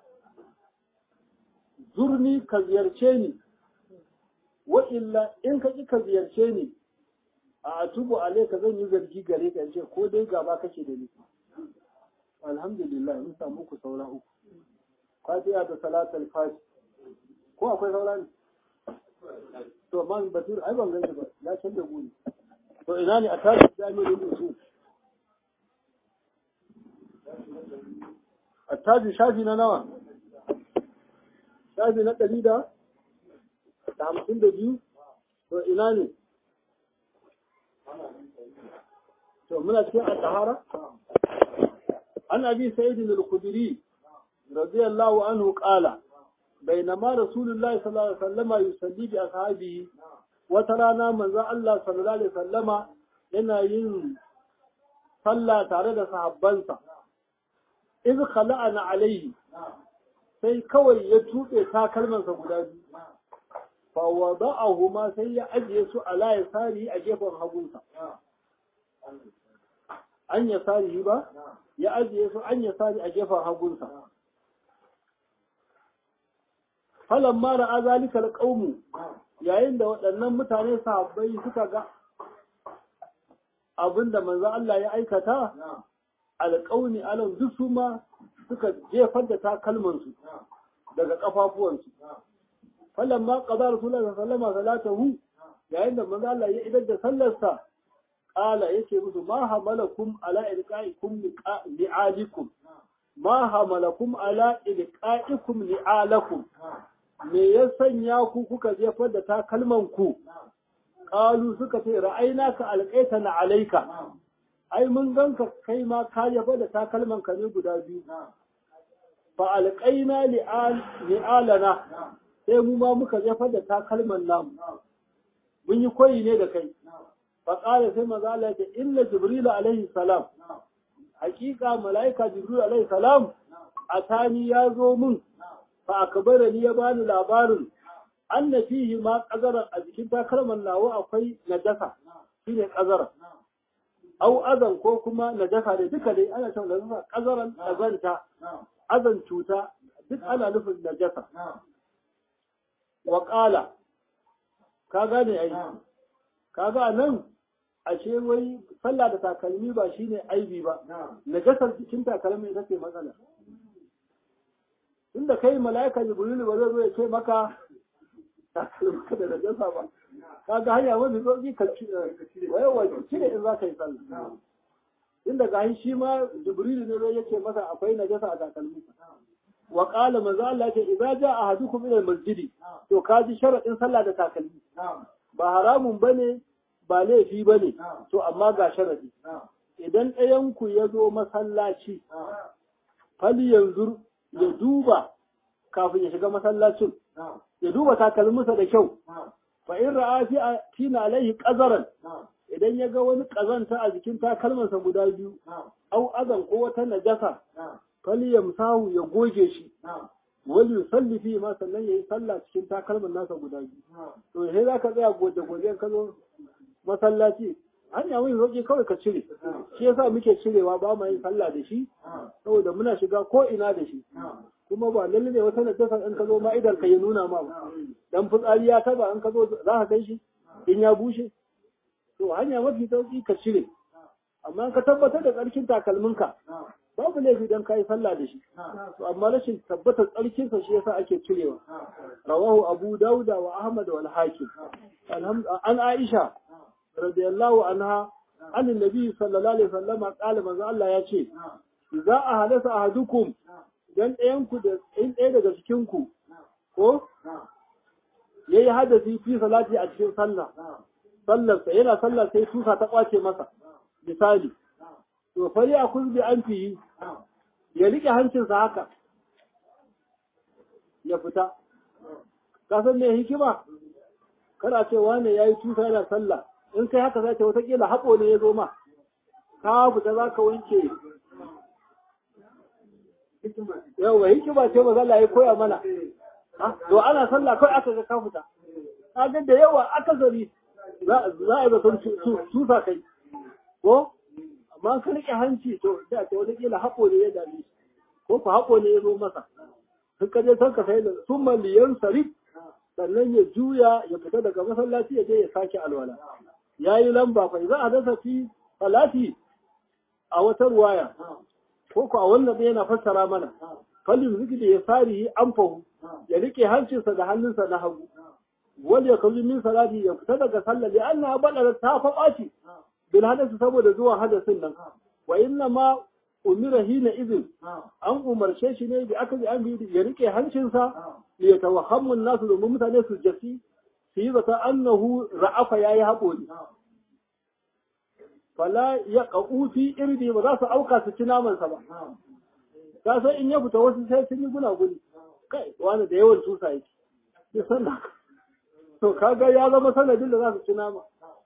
zurni ka ziyarce ni wa illa in ka ki ka ziyarce ni a atubu alaika zan yi zargi gare ka ce ko dai gaba kake da ni alhamdulillah mun samu ku saura uku fatiha da salatul fati ko akwai saura ne to man basir ai ban gani ba ya canza guri to ina ne a tashi jami'in usul a tashi shafi na nawa shafi na ɗari da hamsin da biyu to ina ne to muna cikin al-tahara an abi sa'id al-khudri radiyallahu anhu qala بينما رسول الله صلى الله عليه وسلم يصلي بأصحابه وترانا من ذا الله صلى الله عليه وسلم yana yin sallah tare da sahabbansa iz khala'ana alaihi sai kawai ya tuɓe takalmansa guda biyu fa wada'ahuma sai ya ajiye su ala yasari a gefen hagunsa an yasari ba ya ajiye su an yasari a gefen hagunsa falan mara a zalikar ƙaunu yayin da waɗannan mutane sahabbai suka ga abin da manzo Allah ya aikata alƙauni alam duk su ma suka jefar da takalmansu daga ƙafafuwansu falan ma qada rasulullahi sallallahu alaihi wasallam yayin da manzo Allah ya idar da sallarsa qala yake musu ma hamalakum ala ilqaikum li'alikum ma hamalakum ala ilqaikum li'alakum me ya sanya ku kuka jefar da takalman ku qalu suka ce ra'ayna ka alqaita na alayka ai mun ganka kai ma ka jefar da takalman ka ne guda biyu fa alqaina li'alana sai mu ma muka jefar da takalman namu mun yi koyi ne da kai fa qala sai manzo Allah ya ce inna jibril alaihi salam hakika malaika jibril alaihi salam atani ya zo mun fa akbara ni ya bani labarin anna fihi ma qazara a jikin takalman nawa akwai najasa shine qazara au azan ko kuma najasa da duka dai ana cewa najasa qazaran azanta azan cuta duk ana nufin najasa wa qala ka gane ai kaga nan ashe wai sallah da takalmi ba shine aibi ba najasar cikin takalmi ita ce matsala inda kai mala'ika jibrilu ba zai zo ya ce maka takalmi da najasa ba kaga hanya wani zo ka cire wai wai cire in za ka yi sallah inda ga shi ma jibrilu ne zai yace masa akwai najasa a takalmi wa qala manzo Allah ce idza jaa ahadukum ila al-masjidi to kaji sharadin sallah da takalmi ba haramun bane ba laifi ba ne, to amma ga sharadi. Idan ɗayanku ya zo masallaci, fali yanzu ya duba kafin ya shiga masallacin, ya duba takalminsa da kyau, fa in ra'a fi tina alaihi ƙazaran, idan ya ga wani ƙazanta a jikin takalmansa guda biyu, au azan ko wata najasa, fali yamsahu ya goge shi, wani yusalli fi ma sannan ya yi sallah cikin takalman nasa guda biyu. To sai za ka tsaya goje-goje ka zo masallaci hanya mun roƙi kawai ka cire shi yasa muke cirewa ba ma yin sallah da shi saboda muna shiga ko ina da shi kuma ba lalle ne wata najasa in ka zo ma idan ka ya nuna ma ba dan fitsari ya taba in ka zo za ka kai shi in ya bushe to hanya mafi sauki ka cire amma ka tabbatar da tsarkin takalminka babu laifi dan kai sallah da shi to amma rashin tabbatar tsarkin sa shi yasa ake cirewa rawahu abu dauda wa ahmad wal hakim an aisha radiyallahu anha an annabi sallallahu alaihi wasallam qala manzo Allah ya ce idza ahadasa ahadukum dan ɗayan ku da in ɗaya daga cikin ku ko yayi hadasi fi salati a cikin sallah sallar sa yana sallah sai tusa ta kwace masa misali to fa ya kun bi an fihi ya rike hancinsa haka ya fita ka san me hikima kada ce wane yayi tusa yana sallah in kai haka zai ta wata kila haɓo ne ya zo ma ka fita za ka wanke yawa hikima ce ba zalla ya koya mana to ana sallah kai aka ga ka fita kaga da yawa aka zari za a zaton tusa kai ko amma ka rike hanci to da ta wata kila haƙo ne ya dame ko ku haƙo ne ya zo masa sun kaje san ka sai da sun maliyan sarif sannan ya juya ya fita daga masallaci ya je ya sake alwala ya yi lamba fa za a dasa fi salati a wata ruwaya ko ku a wannan yana fassara mana falin zikri ya sari an fahu ya rike hancinsa da hannunsa na hagu wal ya kalli min salati ya fita daga sallah li anna badala ta fa baci bil hadasi saboda zuwa hadasin nan wa inna ma umira hina izin an umarce shi ne da aka ji an bi ya rike hancinsa li yatawahhamu nasu domin mutane su jasi su yi zata annahu ra'afa yayi haƙori fala ya ƙa'uti irdi ba za su auka su ci namansa ba ka san in ya fita wasu sai sun yi gunaguni kai wani da yawan tusa yake ya sanna to kaga ya zama sanadin da za su ci nama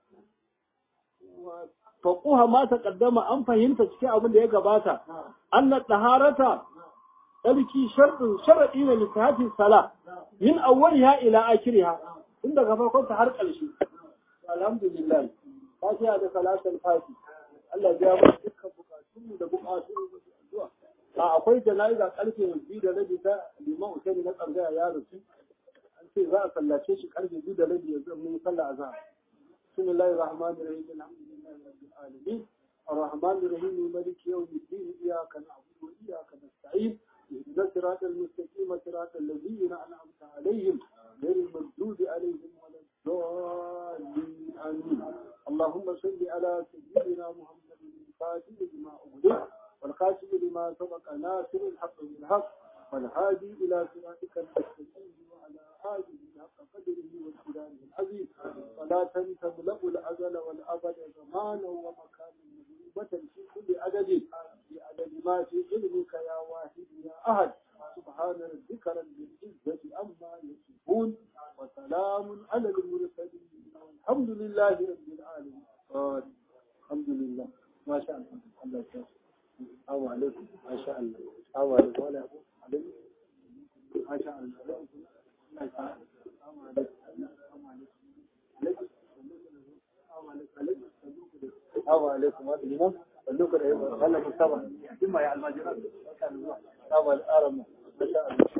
faquha ma ta kaddama an fahimta cikin abin da ya gabata anna taharata tsarki sharɗin sharaɗi ne littafin sala min awwaliha ila akhiriha tun daga farkon ta har ƙarshe alhamdulillah fatiha da salatul fati Allah ya ba dukkan bukatun da bukatun zuwa a akwai jana'iza karfe biyu da rabi ta liman usaini na tsangaya ya rufu an ce za a sallace shi karfe biyu da rabi yanzu mun sallah azhar bismillahir rahmanir rahim alhamdulillahi rabbil alamin الرحمن الرحيم مالك يوم الدين إياك نعبد وإياك نستعين اهدنا الصراط المستقيم صراط الذين أنعمت عليهم غير المردود عليهم ولا الضالين آمين اللهم صل على سيدنا محمد الفاتح لما أغلق والخاتم لما سبق ناصر الحق بالحق والهادي إلى صراطك المستقيم وعلى آله حق قدره والسلام العظيم صلاة تملأ الأزل والأبد زمانا ومكانا مهيبة في كل عدد بعدد ما في علمك يا واحد يا أحد سبحان ربك رب العزة عما يصفون وسلام على المرسلين والحمد لله رب العالمين الحمد لله ما شاء الله الله يسلمك السلام عليكم ما شاء الله السلام عليكم ولا عليكم ما شاء الله السلام عليكم السلام عليكم الإمام صلوك الإمام هلا مستوى ثم يا المجرد السلام عليكم ما شاء الله